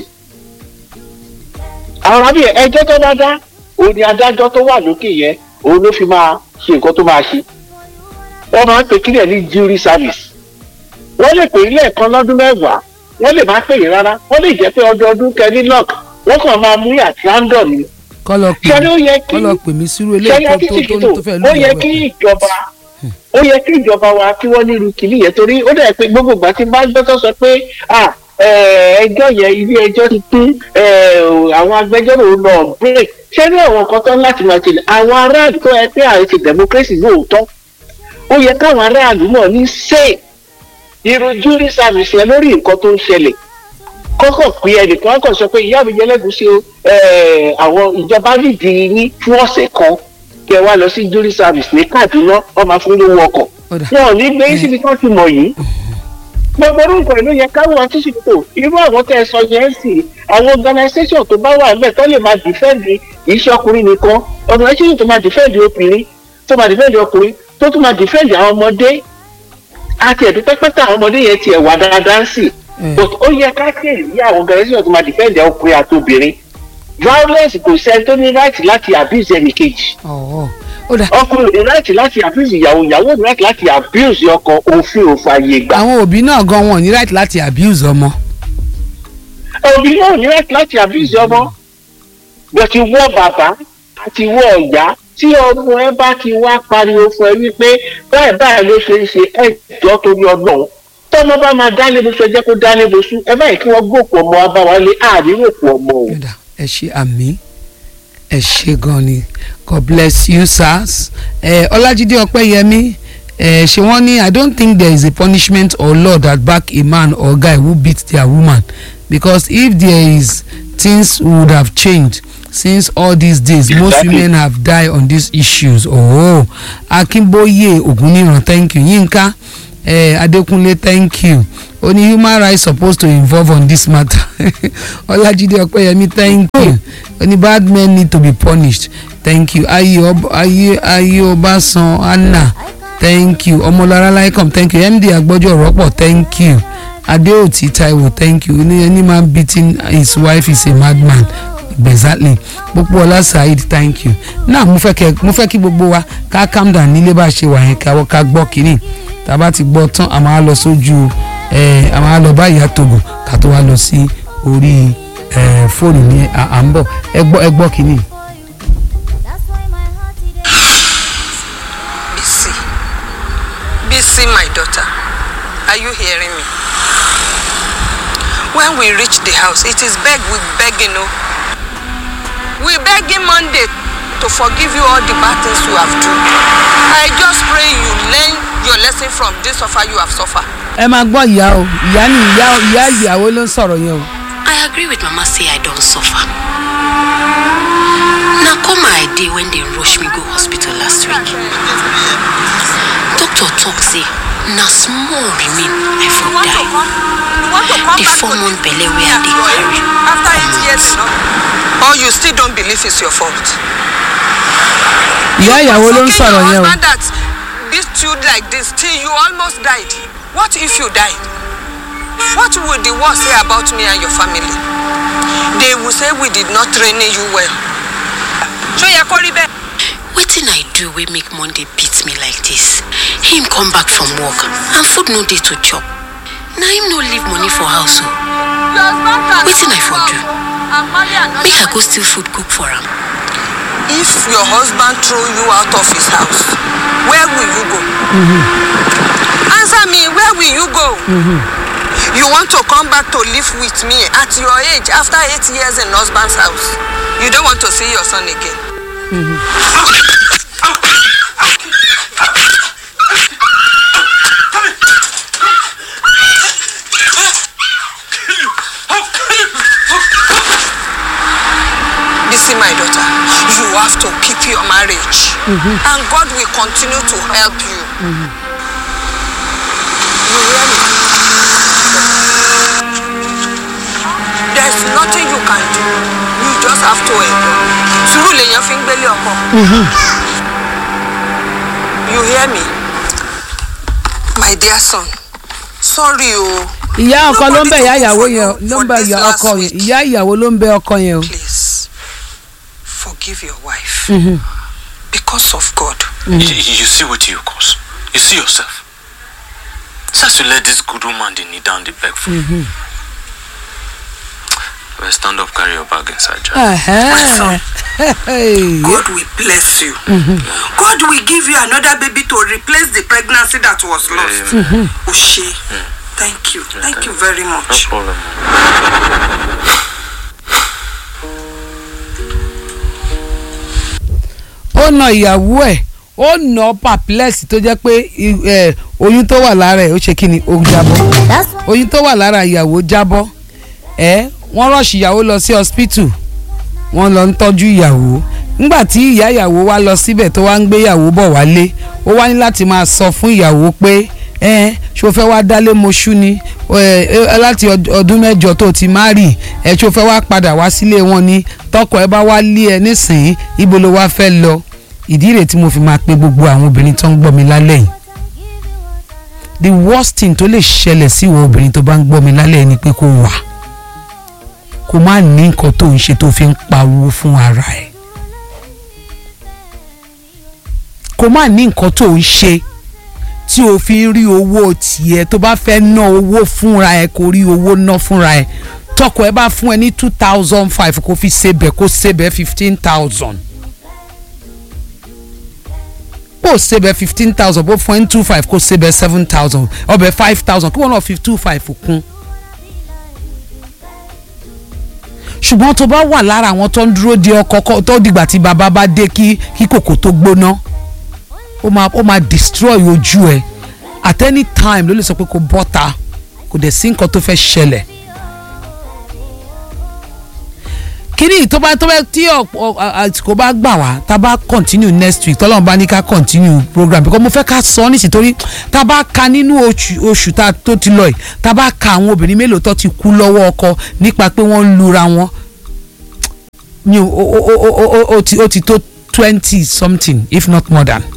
àwọn àbí ẹjọ́ tó bá dá òun ni adájọ́ tó wà lókè yẹn òun ló fi máa ṣe nǹkan tó máa ṣe wọ́n máa ń pè kílẹ̀ ní jury service wọ́n lè pè ilé ẹ̀kan lọ́dún mẹ́wàá wọ́n lè má pè é rárá wọ́n lè jẹ́ pé ọdọọdún kẹ́ni lock wọ́n kàn máa mú àti random ni kọ́ lọ pè ṣẹ́ni ó yẹ kí kọ́ lọ pè mí sírú ṣẹ́ni eléyìí tó akíntìkì tó tó tó fẹ́ ó yẹ lù kí ìjọba ó yẹ kí ìjọba wa kí wọ́n nílùú kìlì yẹn torí ó dẹ̀ pé gbogbo ìgbà tí bá gbọ́tọ̀ sọ pé ah eh, ẹjọ́ yẹn ilé ẹjọ́ ti pín eh, àwọn agbẹjọ́rò lọ break ṣé ní àwọn nǹkan tó ń láti máa tẹ̀lé àwọn aráàlú tó yẹ pé àrẹ ti democracy lóòótọ́ ó yẹ káwọn aráàlú náà ní say irú jury service yẹn lórí nǹkan tó ń ṣẹlẹ̀ kọ́kọ́ pé ẹnìkan kàn sọ pé ìyá mi jẹlẹ́gùsí o eh, àwọn ìjọba nídìí ní fún ọ̀sẹ̀ kan kí ẹ wá lọ sí jury service ní Kaduna wọ́n máa fún lówó ọkọ̀ Ọ̀dà. wọn ò ní gbé síbi tó ti mọ̀ yìí gbogbo orúkọ ìlú yẹn káwọn àtúnṣe irú àwọn tẹ ẹ sọ yẹn sì àwọn organisation tó bá wà níbẹ̀ tó lè máa dìfẹ́ǹdì iṣẹ́ ọkùnrin nìkan organisation tó máa dìfẹ́ǹdì obìnrin tó máa dìfẹ́ǹdì ọkùnrin tó tún máa dìfẹ́ǹdì àwọn ọmọdé àti ẹ̀dùn pẹ́pẹ́tà àwọn ọmọdé yẹn tiẹ̀ wà dáadáa sí Mm. but ó yẹ ká kéèrè ní àwọn organisation tó máa dìfẹ́ǹdì ọkùnrin àti obìnrin violence kò sẹ́ni tó ní right láti abuse ẹnì kejì ọ̀ọ́ ó dà ọkùnrin ní láti láti abuse ìyàwó ìyàwó ní láti láti abuse ọkọ òfin òfààyè gbà àwọn òbí náà gan wọn ò ní right láti abuse ọmọ. òbí náà ní láti láti abuse ọmọ bó ti wọ bàbá àti wọ ọ̀yá tí ọmọ ẹ bá ti wá pariwo fún ẹ wípé báyìí báyìí ló ṣe ń ṣe ẹjọ́ torí ọlọ́run tọ́mọ bá máa dálé bó ṣe jẹ́ kó dálé bó sún ẹ báyìí kí wọ́n gbòkú ọmọ abáwálé àárín òkú ọmọ o. Yọ̀dà ẹ ṣe àmì ẹ ṣe gan ni God bless you sirs. ẹ Ọlájídé Ọpẹ́yẹmí ẹ ṣe wọ́n ní I don't think there is a punishment or law that back a man or guy who beat their woman because if there is things would have changed since all these days most Exactly. women have died on these issues oh Akínbóyè Ògúnníran thank you Yínká eh, Adékúnlé thank you ó ní human rights supposed to involve on this matter Ọlájídé Ọpẹ́yẹmí thank you ó ní bad men need to be punished thank you ayé Ọb- ayé ayé Ọbásan Anna thank you ọmọlára laikom thank you md agbọ́jọ́ rọ́pọ̀ thank you Adéòtí Táíwò thank you ní any man beating his wife is a madman exactly gbogbo ọlá saheed thank you náà mo fẹ́ kẹ́ mo fẹ́ kí gbogbo wa ká calm down nílé bá a ṣe wà yẹn ká ká gbọ́ kínní tá a bá ti gbọ́ tán a máa lọ sójú ẹ a máa lọ bá ìyá togo ká tó wá lọ sí orí ẹ fóònù ní à à ń bọ̀ ẹ gbọ́ ẹ gbọ́ kínní. Bisi. Bisi, my daughter. Are you hearing me? When we reach the house, it is beg, we begging, oh. We begging Monday to forgive you all the bad things you have done. I just pray you learn your lesson from this suffer you have suffered. ẹ máa gbọ́ ìyá o ìyá ni ìyá ìyá ìyàwó ló ń sọ̀rọ̀ yẹn o. I agree with Mama say I don't suffer. Now come my day when they rush me go hospital last week. Doctor talk say na small remain I for die. The four month belle wey I dey carry. After eight years, you know? Or you still don't believe it's your fault. ìyá ìyàwó ló ń Forgive sọ̀rọ̀ your yẹn o. husband that beat you like this till you almost died. What if you died? What would the world say about me and your family? They will say we did not train you well. Ṣó yẹ kó rí bẹ́ẹ̀? Wetin I do do wey make monday beat me like dis him come back from work and food no dey to chop na him no leave money for house o wetin i for do make i go steal food cook for am if your husband throw you out of his house where will you go answer me where will you go you want to come back to live with me at your age after eight years in husband's house you don't want to see your son again Bisi, my daughter, you have to keep your marriage. And God will continue to help you. You hear me? There's nothing you can do. You just have to endure. Sùúrù lèèyàn fi ń gbélé ọkọ. You hear me? My dear son, sorry o. ìyá ọkọ ló ń bẹ ìyá Nobody ìyàwó cook yẹn for you ló ń for bẹ this ìyá last ọkọ yẹn week. ìyá ìyàwó ló ń bẹ ọkọ yẹn o. Please, forgive your wife. Because of God. You, you see what you cause. You see yourself. Just to let this good woman dey kneel down the beg for you. Well, stand up, carry your bag inside. Jack. Ẹ̀hẹ́n. Hey. God will bless you. God will give you another baby to replace the pregnancy that was lost. Amen. Oshe, thank you. Thank you very No much. problem. ó na ìyàwó ẹ̀ ó nà perplex tó jẹ́ pé i- ẹ̀, oyún tó wà lára ẹ̀ ó ṣe kí ni ó jábọ́ oyún tó wà lára ìyàwó jábọ́ ẹ̀ wọ́n rọ̀ṣì ìyàwó lọ sí hospital wọ́n lọ ń tọ́jú ìyàwó nígbà tí ìyá ìyàwó wá lọ síbẹ̀ tó wá ń gbé ìyàwó bọ̀ wálé ó wá ní láti máa sọ fún ìyàwó pé ẹ ṣó fẹ́ wá dálé moṣú ni ẹ, ẹ, láti ọd- ọdún mẹ́jọ tó ti má rì ẹ ṣó fẹ́ wá padà wá sílé wọn ni tọkọ ẹ bá wá lé ẹ nísìnyí ibo ló wá fẹ́ lọ ìdí rèé tí mo fi máa pe gbogbo àwọn obìnrin tó ń gbọ́ mi lálẹ́ yìí the worst thing tó lè ṣẹlẹ̀ sí ìwọ obìnrin tó bá ń gbọ́ mi lálẹ́ yìí ni pé kó wà kó má ní nǹkan tó ń ṣe tó fi ń pawó fún ara ẹ̀ kó má ní nǹkan tó ń ṣe tí o fi ń rí owó tiẹ̀ tó bá fẹ́ ná owó fúnra ẹ̀ kó rí owó ná fúnra ẹ̀ tọkọ ẹ bá fún ẹ ní two thousand five kó fi ṣebẹ̀ kó ṣebẹ̀ fifteen thousand bó ṣebẹ̀ fifteen thousand bó fún ẹ ní two five kó ṣebẹ̀ seven thousand ọbẹ̀ five thousand kí wọ́n náà fi two five kún. ṣùgbọ́n tó bá wà lára àwọn tó ń dúró de ọkọ kọ- tó dìgbà tí bàbá bá dé kí kí kòkò tó gbóná ó máa ó máa destroy ojú ẹ at any time ló lè sọ pé kò bọ́ta kò dẹ̀ sí nǹkan tó fẹ́ ṣẹlẹ̀ kíní tó bá tó bá tí ọ̀pọ̀ àsìkò bá gbà wá tá a bá continue next week tọ́lọ́run bá ní ká continue program because mo fẹ́ ká sọ ọ́ nísìsiyìí torí tá a bá ka nínú oṣù oṣù tá a tó ti lọ yìí tá a bá ka àwọn obìnrin mélòó tó ti kú lọ́wọ́ ọkọ nípa pé wọ́n ń lura wọn mi ò o o o o o o ti o ti tó twenty something if not more than.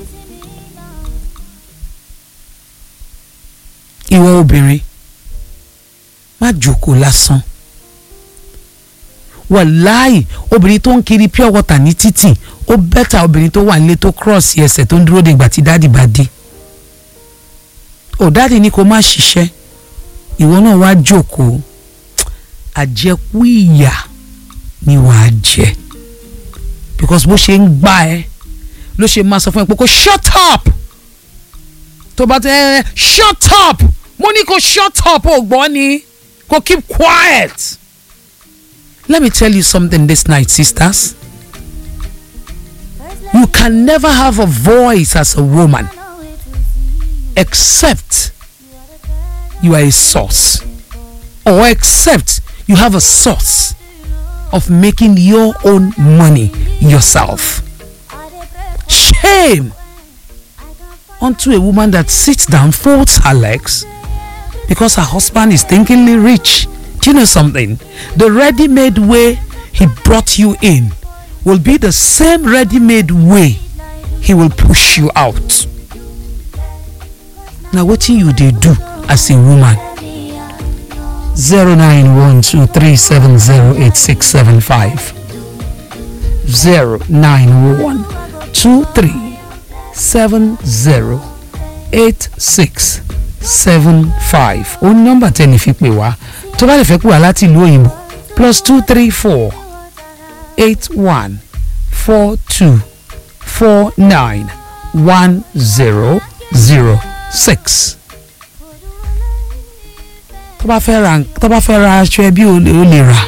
ìwọ obìnrin má jókòó lásán wàláì obìnrin tó ń kiri pure water ní títì ó bẹ́tà obìnrin tó wà nílé tó cross ẹsẹ̀ tó ń dúró de ìgbà tí dáàdì bá dé ò dáàdì ní kó má ṣiṣẹ́ ìwọ náà wá jókòó àjẹkù ìyà ni wàá jẹ because bó ṣe ń gbá ẹ ló ṣe máa sọ fún ẹ pé kó shut up tó bá tẹ ẹ shut up mo ní kó shut up ò gbọ́ ni kó keep quiet. Let me tell you something this night, sisters. You can never have a voice as a woman except you are a source or except you have a source of making your own money yourself. Shame unto a woman that sits down, folds her legs because her husband is thinkingly rich. Do you know something? The ready made way he brought you in will be the same ready made way he will push you out. Now, what you they do as a woman? 0912370865 09123 seven zero eight six seven five ó ní nọ́mbà tẹ́ni fi pè wá tó bá lè fẹ́ pè wá láti ìlú òyìnbó plus two three four eight one four two four nine one zero zero six. tó bá fẹ́ ra tó bá fẹ́ ra aṣọ ẹbí o lè o lè rà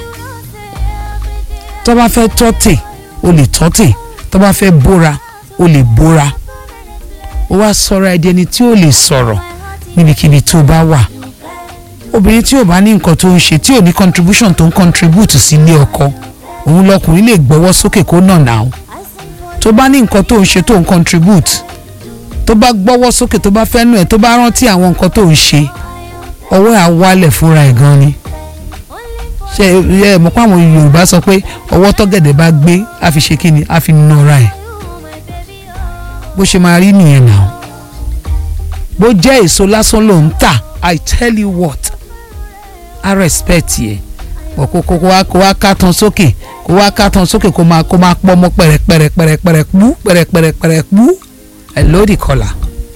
tó bá fẹ́ tọ́tè o lè tọ́tè tó bá fẹ́ bóra o lè bóra ó wá sọ̀rọ̀ ẹ̀dí ẹni tí ó lè sọ̀rọ̀ níbikíbi tó bá wà obìnrin tí ò bá ní nǹkan tó ń ṣe tí ò ní contribution tó ń contribute sí ilé ọkọ òun lọkùnrin lè gbọ́wọ́ sókè kó nà náà tó bá ní nǹkan tó ń ṣe tó ń contribute tó bá gbọ́wọ́ sókè tó bá fẹ́ nù ẹ̀ tó bá rántí àwọn nǹkan tó ń ṣe ọwọ́ ẹ̀ á wálẹ̀ fúnra ẹ̀ gan ni ṣe ẹ mọ̀ pé àwọn Yorùbá sọ pé ọwọ́ tọ́gẹ̀dẹ̀ bá gbé á fi ṣe kíni á fi nọra ẹ̀ bó ṣe máa rí nìyẹn náà bó jẹ́ èso lásán ló ń tà I tell you what I respect yẹ bọ̀ kó kó wá kó wá ká tán sókè kó wá ká tán sókè kó máa kó máa pọ́ mọ́ pẹ̀rẹ̀pẹ̀rẹ̀pẹ̀rẹ̀ pú pẹ̀rẹ̀pẹ̀rẹ̀pẹ̀rẹ̀ pú ẹ̀ lódì kọlà.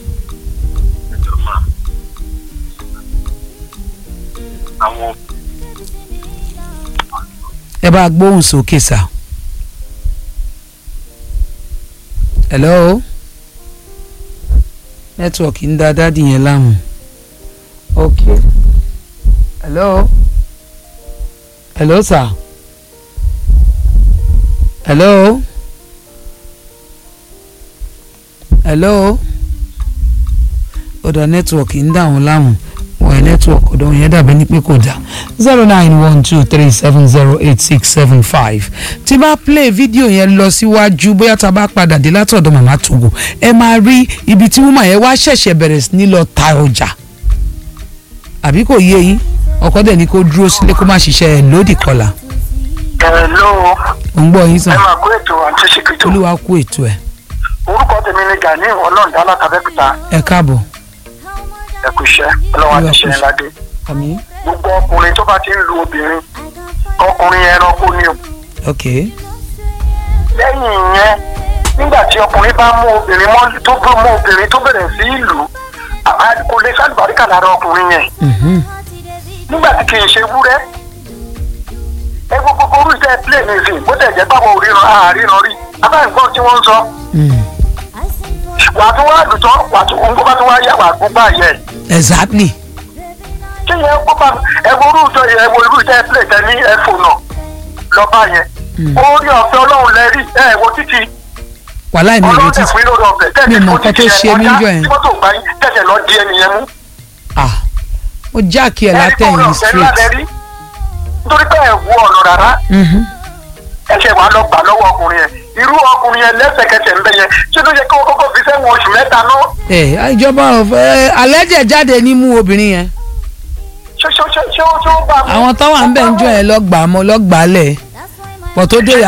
àwọn ẹ bá gbóhùn sókè sá. hello nẹ́tíwọ̀kì ń da dádì yẹn láàmú. ok hello hello sir hello hello ọ̀dọ̀ nẹ́tíwọ̀kì ń dà wọ́n láàmú wọ́n nẹ́tíwọ̀kì ọ̀dọ̀ yẹn dàbí ní pé kò dá zero nine one two three seven zero eight six seven five tí bá play fídíò yẹn lọ síwájú bóyá tá a bá padà dé látọ̀dọ̀ màmá Togo ẹ máa rí ibi tí woman yẹn wá ṣẹ̀ṣẹ̀ bẹ̀rẹ̀ sí ní lọ ta ọjà àbí kò yé yín ọkọ dẹ̀ ni kó dúró sílé kó má ṣiṣẹ́ ẹ̀ lódì kọlà hello ò ń gbọ́ yín ẹ sàn máa kó ètò àǹtí ṣìkìtò olúwa kú ètò ẹ̀ orúkọ tèmi ni Gani ọlọ́ọ̀dá látàbẹ́kúta ẹ káàbọ̀ ẹ̀kú iṣẹ́ ọlọ́wọ́ àti iṣẹ́ ńlá dé àmì gbogbo ọkùnrin tó bá ti ń lu obìnrin ọkùnrin ẹranko ni o ok lẹ́yìn ìyẹn nígbà tí ọkùnrin bá mú obìnrin mọ́ tó bá mú obìnrin tó bẹ̀rẹ̀ sí ìlú kò lè sálùbáríkà lára ọkùnrin yẹn mhm, nígbà tí kì í ṣe wúrẹ́ ẹ gbogbo orú iṣẹ́ play music bó tẹ̀ jẹ́ báwo ríran àáríran rí abáyọ̀gbọ́n tí wọ́n ń sọ mm, wà á tún wá lùtọ́ wà á tún òun kó bá tún wá yá wà á gbó báyẹ̀ exactly kí yẹn kó bá ẹ wo orú ìjọ yẹn ẹ wo irú iṣẹ́ play tẹ ní ẹ̀fọ́ náà lọ́ba yẹn orí ọ̀fẹ́ ọlọ́run lẹ rí ẹ wo títí wàhálà mi ò ọlọ́run retí tẹ̀ fún lórí ọ̀fẹ́ tẹ̀ mi ò ní mọ fún nǹkan tó títí ṣe yẹn mí kọjá níjọ́ yẹn. tí mọ́tò gbá yín tẹ̀sẹ̀ lọ di ẹnìyẹn mú ah mo jáàkì ẹ̀ ẹni kó látẹ̀yìn rọ̀ ọ̀fẹ́ ńlá lẹ straight rí nítorí pé ẹ wo ọ̀nà rárá mhm, ẹsẹ̀ wàá lọ gbà lọ́wọ́ ọkùnrin yẹn irú ọkùnrin yẹn lẹ́sẹ̀kẹsẹ̀ ń bẹ yẹn ṣé ló yẹ kí wọ́n kọ́kọ́ fi sẹ́wọ̀n oṣù mẹ́ta náà ẹ ìjọba ọ̀fẹ́ alẹ́jẹ̀ jáde ní mú obìnrin yẹn ṣé ṣé ṣé ṣé ó ṣé ó bá mú. àwọn tó wà ń bẹ̀ ń jọ ẹ̀ lọ́gbàá mọ́ lọ́gbàá lẹ̀ pọ̀ tó dé